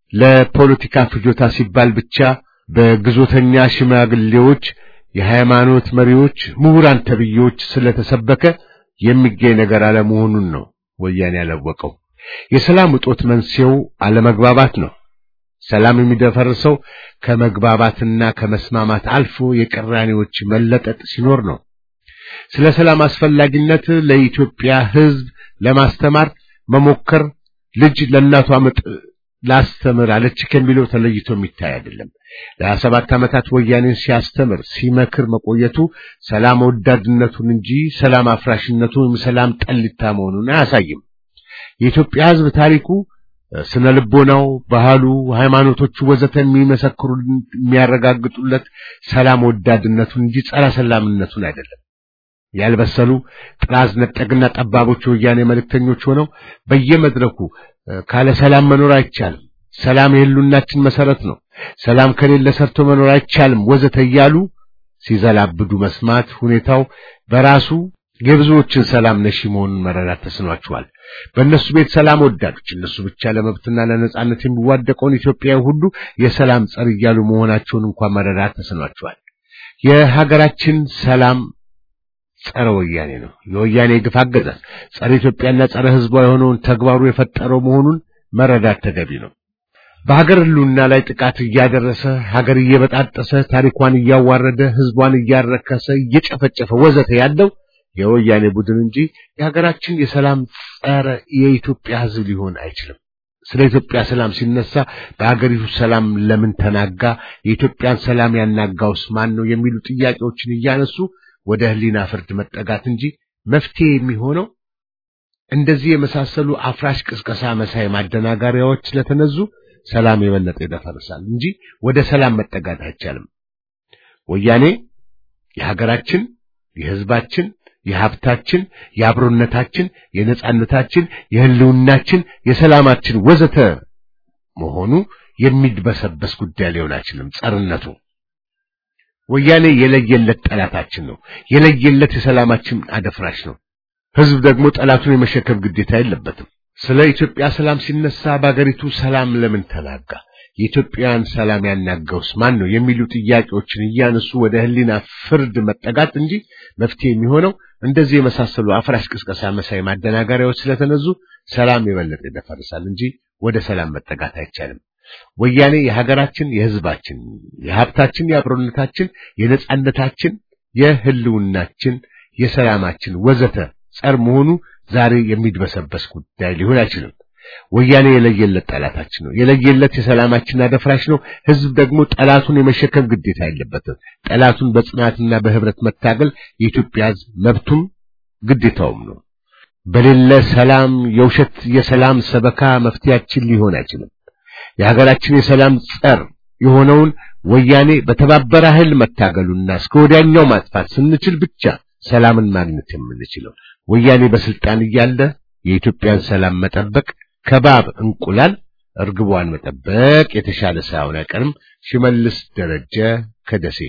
E: ለፖለቲካ ፍጆታ ሲባል ብቻ በግዞተኛ ሽማግሌዎች የሃይማኖት መሪዎች፣ ምሁራን ተብዬዎች ስለተሰበከ የሚገኝ ነገር አለመሆኑን ነው ወያኔ ያላወቀው። የሰላም እጦት መንስኤው አለመግባባት ነው። ሰላም የሚደፈርሰው ከመግባባትና ከመስማማት አልፎ የቅራኔዎች መለጠጥ ሲኖር ነው። ስለ ሰላም አስፈላጊነት ለኢትዮጵያ ሕዝብ ለማስተማር መሞከር ልጅ ለእናቷ ምጥ ላስተምር አለች ከሚለው ተለይቶ የሚታይ አይደለም። ለሀያ ሰባት ዓመታት ወያኔን ሲያስተምር ሲመክር መቆየቱ ሰላም ወዳድነቱን እንጂ ሰላም አፍራሽነቱን ወይም ሰላም ጠሊታ መሆኑን አያሳይም። የኢትዮጵያ ሕዝብ ታሪኩ፣ ስነ ልቦናው፣ ባህሉ፣ ሃይማኖቶቹ ወዘተ የሚመሰክሩ የሚያረጋግጡለት ሰላም ወዳድነቱን እንጂ ጸረ ሰላምነቱን አይደለም። ያልበሰሉ ጥራዝ ነጠቅና ጠባቦች የወያኔ መልእክተኞች ሆነው በየመድረኩ ካለ ሰላም መኖር አይቻልም፣ ሰላም የህሉናችን መሰረት ነው፣ ሰላም ከሌለ ሰርቶ መኖር አይቻልም ወዘተ እያሉ ሲዘላብዱ መስማት ሁኔታው በራሱ የብዙዎችን ሰላም ነሺ መሆኑን መረዳት ተስኗቸዋል። በእነሱ ቤት ሰላም ወዳዶች እነሱ ብቻ ለመብትና ለነጻነት የሚዋደቀውን ኢትዮጵያዊ ሁሉ የሰላም ጸር እያሉ መሆናቸውን እንኳን መረዳት ተስኗቸዋል። የሀገራችን ሰላም ጸረ ወያኔ ነው። የወያኔ ግፍ አገዛዝ ጸረ ኢትዮጵያና ጸረ ሕዝቧ የሆነውን ተግባሩ የፈጠረው መሆኑን መረዳት ተገቢ ነው። በሀገር ሕልውና ላይ ጥቃት እያደረሰ ሀገር እየበጣጠሰ ታሪኳን እያዋረደ ሕዝቧን እያረከሰ እየጨፈጨፈ ወዘተ ያለው የወያኔ ቡድን እንጂ የሀገራችን የሰላም ጸረ የኢትዮጵያ ሕዝብ ሊሆን አይችልም። ስለ ኢትዮጵያ ሰላም ሲነሳ በሀገሪቱ ሰላም ለምን ተናጋ? የኢትዮጵያን ሰላም ያናጋውስ ማን ነው? የሚሉ ጥያቄዎችን እያነሱ ወደ ሕሊና ፍርድ መጠጋት እንጂ መፍትሄ የሚሆነው እንደዚህ የመሳሰሉ አፍራሽ ቅስቀሳ መሳይ ማደናገሪያዎች ስለተነዙ ሰላም የበለጠ ይደፈርሳል እንጂ ወደ ሰላም መጠጋት አይቻልም። ወያኔ የሀገራችን፣ የሕዝባችን፣ የሀብታችን፣ የአብሮነታችን፣ የነጻነታችን፣ የህልውናችን፣ የሰላማችን ወዘተ መሆኑ የሚድበሰበስ ጉዳይ ሊሆን አይችልም። ጸርነቱ ወያኔ የለየለት ጠላታችን ነው። የለየለት የሰላማችን አደፍራሽ ነው። ህዝብ ደግሞ ጠላቱን የመሸከም ግዴታ የለበትም። ስለ ኢትዮጵያ ሰላም ሲነሳ በአገሪቱ ሰላም ለምን ተናጋ? የኢትዮጵያን ሰላም ያናጋውስ ማን ነው? የሚሉ ጥያቄዎችን እያነሱ ወደ ህሊና ፍርድ መጠጋት እንጂ መፍትሄ የሚሆነው እንደዚህ የመሳሰሉ አፍራሽ ቅስቀሳ መሳይ ማደናገሪያዎች ስለተነዙ ሰላም የበለጠ ይደፈርሳል እንጂ ወደ ሰላም መጠጋት አይቻልም። ወያኔ የሀገራችን፣ የህዝባችን፣ የሀብታችን፣ የአብሮነታችን፣ የነጻነታችን፣ የህልውናችን፣ የሰላማችን ወዘተ ጸር መሆኑ ዛሬ የሚድበሰበስ ጉዳይ ሊሆን አይችልም። ወያኔ የለየለት ጠላታችን ነው። የለየለት የሰላማችን አደፍራሽ ነው። ህዝብ ደግሞ ጠላቱን የመሸከም ግዴታ የለበትም። ጠላቱን በጽናትና በህብረት መታገል የኢትዮጵያ ህዝብ መብቱም ግዴታውም ነው። በሌለ ሰላም የውሸት የሰላም ሰበካ መፍትያችን ሊሆን አይችልም። የሀገራችን የሰላም ጸር የሆነውን ወያኔ በተባበረ ኃይል መታገሉና እስከ ወዲያኛው ማጥፋት ስንችል ብቻ ሰላምን ማግኘት የምንችለው ወያኔ በስልጣን እያለ የኢትዮጵያን ሰላም መጠበቅ ከባብ እንቁላል እርግቧን መጠበቅ የተሻለ ሳይሆን አይቀርም። ሽመልስ ደረጀ ከደሴ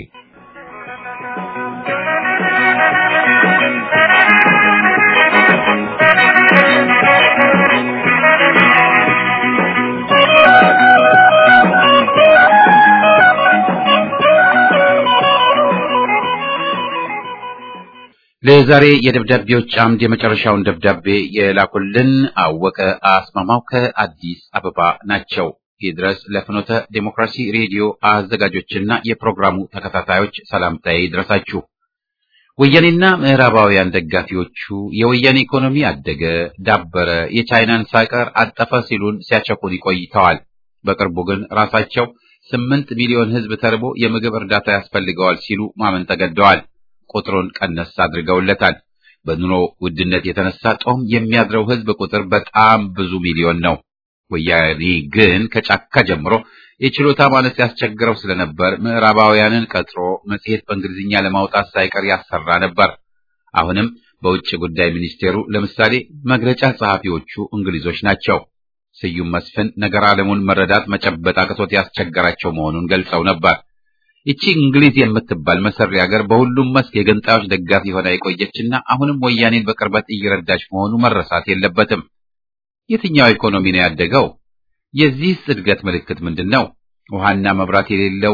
A: ለዛሬ የደብዳቤዎች አምድ የመጨረሻውን ደብዳቤ የላኩልን አወቀ አስማማው ከአዲስ አበባ ናቸው። ይድረስ ለፍኖተ ዴሞክራሲ ሬዲዮ አዘጋጆችና የፕሮግራሙ ተከታታዮች ሰላምታዬ ይድረሳችሁ። ወያኔና ምዕራባውያን ደጋፊዎቹ የወያኔ ኢኮኖሚ አደገ፣ ዳበረ፣ የቻይናን ሳይቀር አጠፈ ሲሉን ሲያቸኩን ይቆይተዋል። በቅርቡ ግን ራሳቸው ስምንት ሚሊዮን ሕዝብ ተርቦ የምግብ እርዳታ ያስፈልገዋል ሲሉ ማመን ተገደዋል። ቁጥሩን ቀነስ አድርገውለታል። በኑሮ ውድነት የተነሳ ጦም የሚያድረው ሕዝብ ቁጥር በጣም ብዙ ሚሊዮን ነው። ወያኔ ግን ከጫካ ጀምሮ የችሎታ ማነስ ያስቸግረው ስለነበር ምዕራባውያንን ቀጥሮ መጽሔት በእንግሊዝኛ ለማውጣት ሳይቀር ያሰራ ነበር። አሁንም በውጭ ጉዳይ ሚኒስቴሩ ለምሳሌ መግለጫ ጸሐፊዎቹ እንግሊዞች ናቸው። ስዩም መስፍን ነገር ዓለሙን መረዳት መጨበጥ አቅቶት ያስቸገራቸው መሆኑን ገልጸው ነበር። ይቺ እንግሊዝ የምትባል መሰሪ ሀገር በሁሉም መስክ የገንጣዮች ደጋፊ ሆና የቆየችና አሁንም ወያኔን በቅርበት እየረዳች መሆኑ መረሳት የለበትም። የትኛው ኢኮኖሚ ነው ያደገው? የዚህስ እድገት ምልክት ምንድን ነው? ውሃና መብራት የሌለው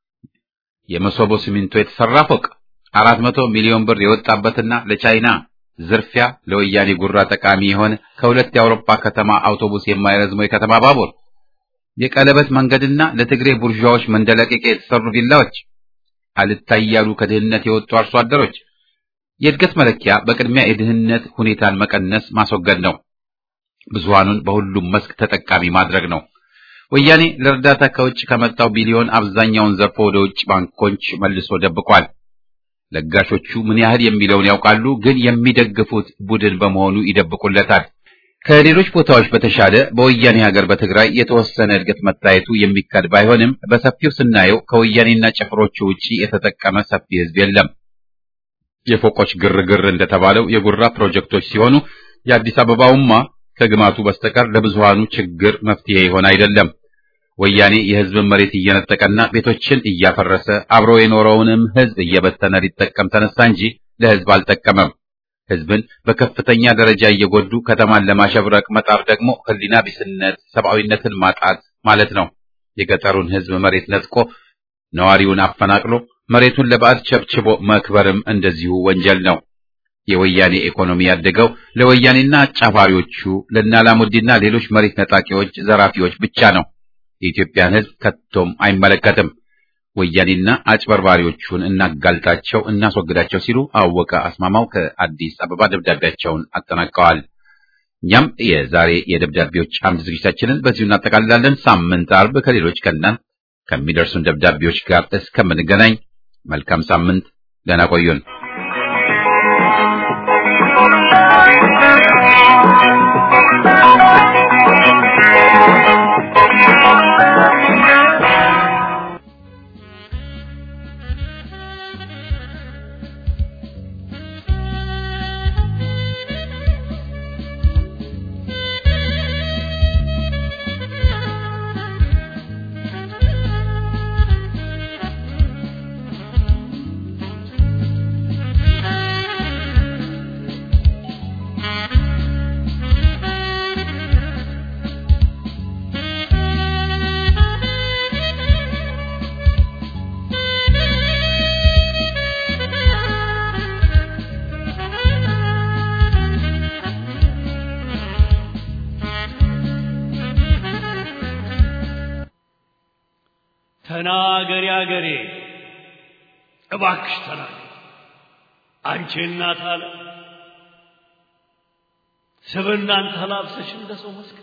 A: የመሶቦ ሲሚንቶ የተሰራ ፎቅ፣ አራት መቶ ሚሊዮን ብር የወጣበትና ለቻይና ዝርፊያ ለወያኔ ጉራ ጠቃሚ የሆነ ከሁለት የአውሮፓ ከተማ አውቶቡስ የማይረዝመው የከተማ ባቡር የቀለበት መንገድና ለትግሬ ቡርዣዎች መንደለቀቂያ የተሰሩ ቪላዎች፣ አልታያሉ ከድህነት የወጡ አርሶ አደሮች። የእድገት መለኪያ በቅድሚያ የድህነት ሁኔታን መቀነስ ማስወገድ ነው። ብዙሃኑን በሁሉም መስክ ተጠቃሚ ማድረግ ነው። ወያኔ ለእርዳታ ከውጭ ከመጣው ቢሊዮን አብዛኛውን ዘርፎ ወደ ውጭ ባንኮች መልሶ ደብቋል። ለጋሾቹ ምን ያህል የሚለውን ያውቃሉ፣ ግን የሚደግፉት ቡድን በመሆኑ ይደብቁለታል። ከሌሎች ቦታዎች በተሻለ በወያኔ ሀገር በትግራይ የተወሰነ እድገት መታየቱ የሚካድ ባይሆንም በሰፊው ስናየው ከወያኔና ጭፍሮቹ ውጪ የተጠቀመ ሰፊ ሕዝብ የለም። የፎቆች ግርግር እንደተባለው የጉራ ፕሮጀክቶች ሲሆኑ የአዲስ አበባውማ ከግማቱ በስተቀር ለብዙሃኑ ችግር መፍትሄ ይሆን አይደለም። ወያኔ የሕዝብን መሬት እየነጠቀና ቤቶችን እያፈረሰ አብሮ የኖረውንም ሕዝብ እየበተነ ሊጠቀም ተነሳ እንጂ ለሕዝብ አልጠቀመም። ህዝብን በከፍተኛ ደረጃ እየጎዱ ከተማን ለማሸብረቅ መጣር ደግሞ ህሊና ቢስነት፣ ሰብአዊነትን ማጣት ማለት ነው። የገጠሩን ህዝብ መሬት ነጥቆ ነዋሪውን አፈናቅሎ መሬቱን ለባዕድ ቸብችቦ መክበርም እንደዚሁ ወንጀል ነው። የወያኔ ኢኮኖሚ ያደገው ለወያኔና አጫፋሪዎቹ ለናላሙዲና ሌሎች መሬት ነጣቂዎች፣ ዘራፊዎች ብቻ ነው። የኢትዮጵያን ህዝብ ከቶም አይመለከትም። ወያኔና አጭበርባሪዎቹን እናጋልጣቸው፣ እናስወግዳቸው ሲሉ አወቀ አስማማው ከአዲስ አበባ ደብዳቤያቸውን አጠናቀዋል። እኛም የዛሬ የደብዳቤዎች አምድ ዝግጅታችንን በዚሁ እናጠቃልላለን። ሳምንት አርብ ከሌሎች ከእናንት ከሚደርሱን ደብዳቤዎች ጋር እስከምንገናኝ መልካም ሳምንት፣ ደህና ቆዩን።
G: ተናገሪ አገሬ እባክሽ ተናገሪ አንቺ እናት አለ ስብናን ተላብሰሽ እንደ ሰው መስክሪ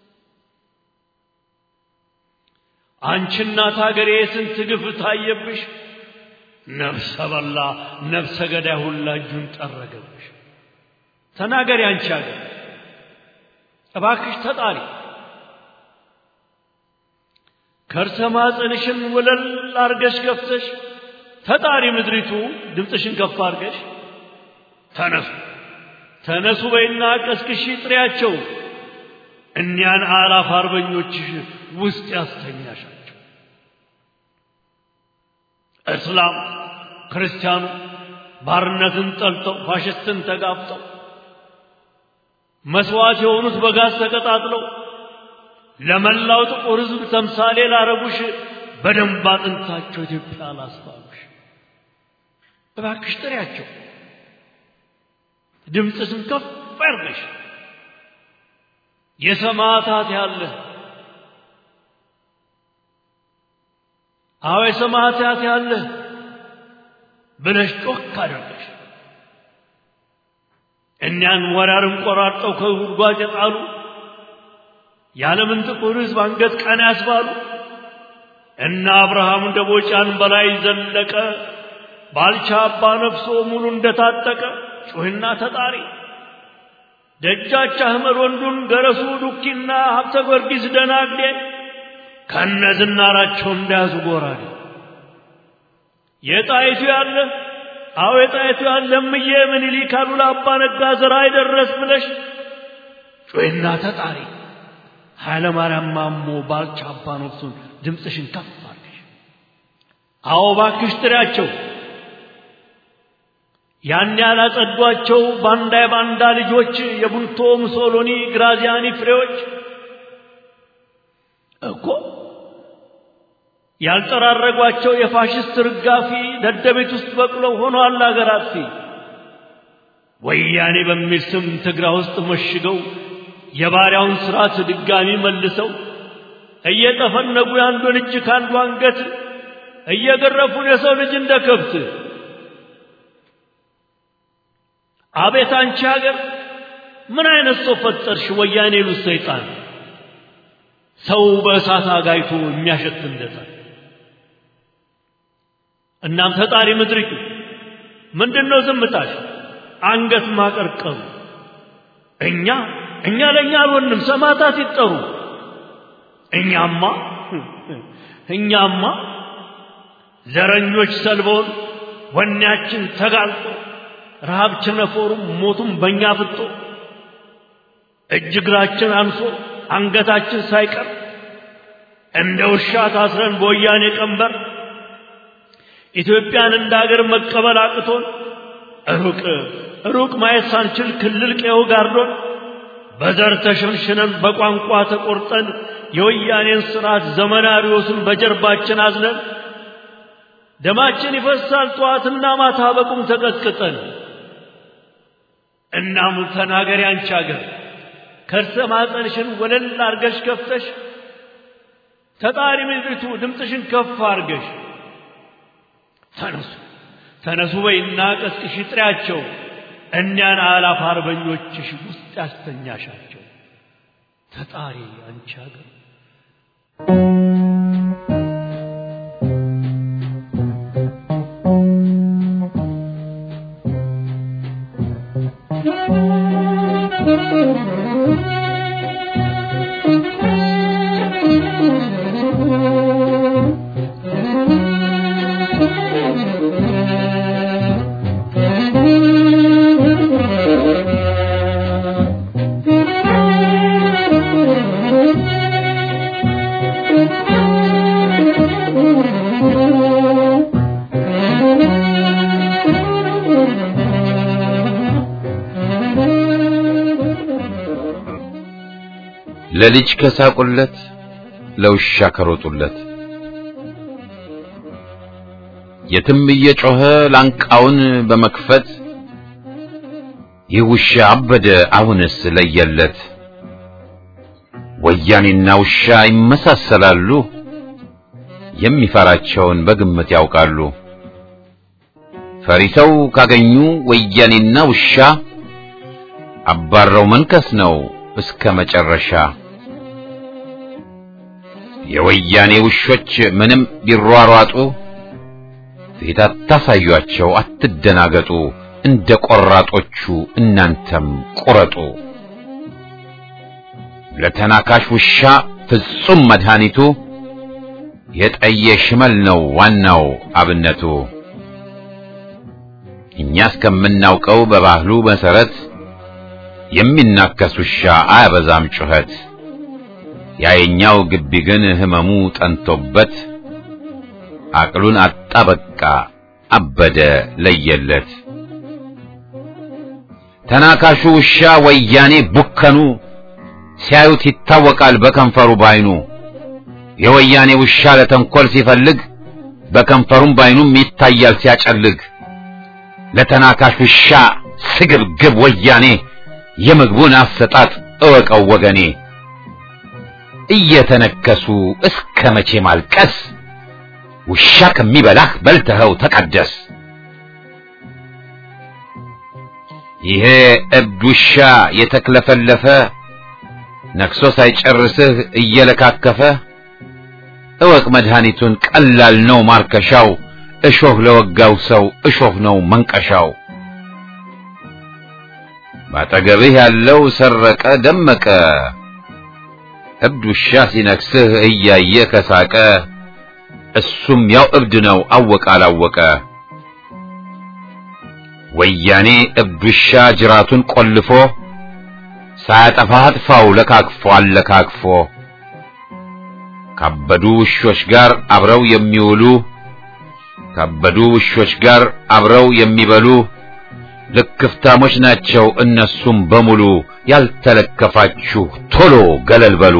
G: አንቺ እናት አገሬ ስንት ግፍ ታየብሽ ነፍሰ በላ ነፍሰ ገዳይ ሁላ እጁን ጠረገብሽ ተናገሪ አንቺ አገር እባክሽ ተጣሪ ከርሰ ማፀንሽን ወለል አርገሽ ከፍተሽ ተጣሪ ምድሪቱ ድምፅሽን ከፍ አርገሽ ተነሱ ተነሱ በይና ቀስቅሺ ጥሪያቸው እኒያን አላፍ አርበኞችሽ ውስጥ ያስተኛሻቸው እስላም ክርስቲያኑ ባርነትን ጠልተው ፋሽስትን ተጋፍጠው መስዋዕት የሆኑት በጋዝ ተቀጣጥለው ለመላው ጥቁር ሕዝብ ተምሳሌ ላረጉሽ በደንብ አጥንታቸው ኢትዮጵያ ላስባሉሽ እባክሽ ጥሪያቸው፣ ድምፅሽን ከፍ አድርገሽ የሰማዕታት ያለ አዎ የሰማዕታት ያለ ብለሽ ጮክ አድርገሽ እኒያን ወራርን ቆራርጠው ከጉድጓድ የጣሉ የዓለምን ጥቁር ሕዝብ አንገት ቀና ያስባሉ እና አብርሃም ደቦጫን በላይ ዘለቀ ባልቻ አባ ነፍሶ ሙሉ እንደታጠቀ ጩህና ተጣሪ ደጃች አህመድ ወንዱን ገረሱ ዱኪና ሀብተ ጊዮርጊስ ደናግዴ ከነ ዝናራቸው እንዳያዙ ጎራዴ የጣይቱ ያለ አዎ የጣይቱ ያለ እምዬ ምኒልክ አሉላ አባ ነጋ ዘራ አይደረስ ብለሽ ጩህና ተጣሪ ኃይለ ማርያም ማሞ ባልቻ አባ ነፍሱን ድምፅሽን ከፍ አድርገሽ አዎ ባክሽ ጥሪያቸው ያን ያላጸዷቸው ባንዳ የባንዳ ልጆች የቡልቶ ሙሶሎኒ ግራዚያኒ ፍሬዎች እኮ ያልጠራረጓቸው የፋሽስት ርጋፊ ደደቤት ውስጥ በቅለው ሆኗል አገር አጥፊ ወያኔ በሚል ስም ትግራ ውስጥ መሽገው የባሪያውን ስርዓት ድጋሚ መልሰው እየጠፈነጉ የአንዱን እጅ ከአንዱ አንገት እየገረፉን የሰው ልጅ እንደ ከብት አቤት አንቺ ሀገር ምን አይነት ሰው ፈጠርሽ? ወያኔ ሉት ሰይጣን ሰው በእሳት አጋይቶ የሚያሸት እንደታል። እናም ተጣሪ ምድሪቱ ምንድነው ዝምታሽ? አንገት ማቀርቀሩ እኛ እኛ ለእኛ አልሆንም፣ ሰማዕታት ይጠሩ። እኛማ እኛማ ዘረኞች ሰልበውን ወኔያችን ተጋልጦ ረሃብ ቸነፈሩም ሞቱም በእኛ ፍጦ እጅ እግራችን አንሶ አንገታችን ሳይቀር እንደ ውሻ ታስረን በወያኔ ቀንበር ኢትዮጵያን እንደ አገር መቀበል አቅቶን ሩቅ ሩቅ ማየት ሳንችል ክልል ቀየው ጋርዶን በዘር ተሸንሽነን በቋንቋ ተቆርጠን የወያኔን ስርዓት ዘመናሪዎስን በጀርባችን አዝነን ደማችን ይፈሳል ጠዋትና ማታ በቁም ተቀጥቅጠን። እናም ተናገሪ አንቺ አገር ከርሰ ማፀንሽን ወለል አርገሽ ከፍተሽ ተጣሪ ምድሪቱ ድምፅሽን ከፍ አርገሽ ተነሱ ተነሱ በይና ቀስቅሽ ጥሪያቸው እኒያን አላፍ አርበኞችሽ ውስጥ ያስተኛሻቸው ተጣሪ አንቺ አገር
A: ለልጅ ከሳቁለት ለውሻ ከሮጡለት የትም እየጮኸ ላንቃውን በመክፈት ይህ ውሻ አበደ አሁንስ ለየለት። ወያኔና ውሻ ይመሳሰላሉ፣ የሚፈራቸውን በግምት ያውቃሉ። ፈሪተው ካገኙ ወያኔና ውሻ አባረው መንከስ ነው እስከ መጨረሻ። የወያኔ ውሾች ምንም ቢሯሯጡ ፊት አታሳዩአቸው፣ አትደናገጡ። እንደ ቆራጦቹ እናንተም ቁረጡ። ለተናካሽ ውሻ ፍጹም መድኃኒቱ የጠየ ሽመል ነው ዋናው አብነቱ። እኛ እስከምናውቀው በባህሉ መሰረት የሚናከስ ውሻ አያበዛም ጩኸት። ያየኛው ግቢ ግን ህመሙ ጠንቶበት አቅሉን አጣ በቃ አበደ ለየለት። ተናካሹ ውሻ ወያኔ ቡከኑ ሲያዩት ይታወቃል በከንፈሩ ባይኑ። የወያኔ ውሻ ለተንኮል ሲፈልግ በከንፈሩም ባይኑም ይታያል ሲያጨልግ። ለተናካሽ ውሻ ስግብግብ ወያኔ የምግቡን አሰጣጥ እወቀው ወገኔ። እየተነከሱ እስከ መቼ ማልቀስ? ውሻ ከሚበላህ በልተኸው ተቀደስ። ይሄ እብድ ውሻ የተክለፈለፈ ነክሶ ሳይጨርስህ እየለካከፈ እወቅ መድኃኒቱን ቀላል ነው ማርከሻው። እሾህ ለወጋው ሰው እሾህ ነው መንቀሻው። ባጠገብህ ያለው ሰረቀ ደመቀ እብድ ውሻ ሲነክስህ እያየ ከሳቀ እሱም ያው እብድ ነው አወቀ አላወቀ። ወያኔ እብድ ውሻ ጅራቱን ቆልፎ ሳያጠፋ አጥፋው ለካክፎ አለካክፎ ካበዱ ውሾች ጋር አብረው የሚውሉ ካበዱ ውሾች ጋር አብረው የሚበሉ ልክፍታሞች ናቸው እነሱም በሙሉ። ያልተለከፋችሁ ቶሎ ገለል በሉ።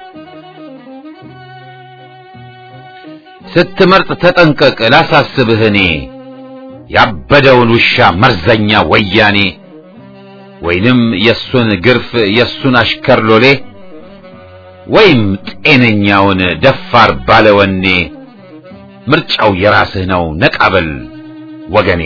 A: ስትመርጥ ተጠንቀቅ ላሳስብህ እኔ ያበደውን ውሻ መርዘኛ ወያኔ ወይንም የሱን ግርፍ የሱን አሽከር ሎሌ ወይም ጤነኛውን ደፋር ባለወኔ ምርጫው የራስህ ነው ነቃበል ወገኔ።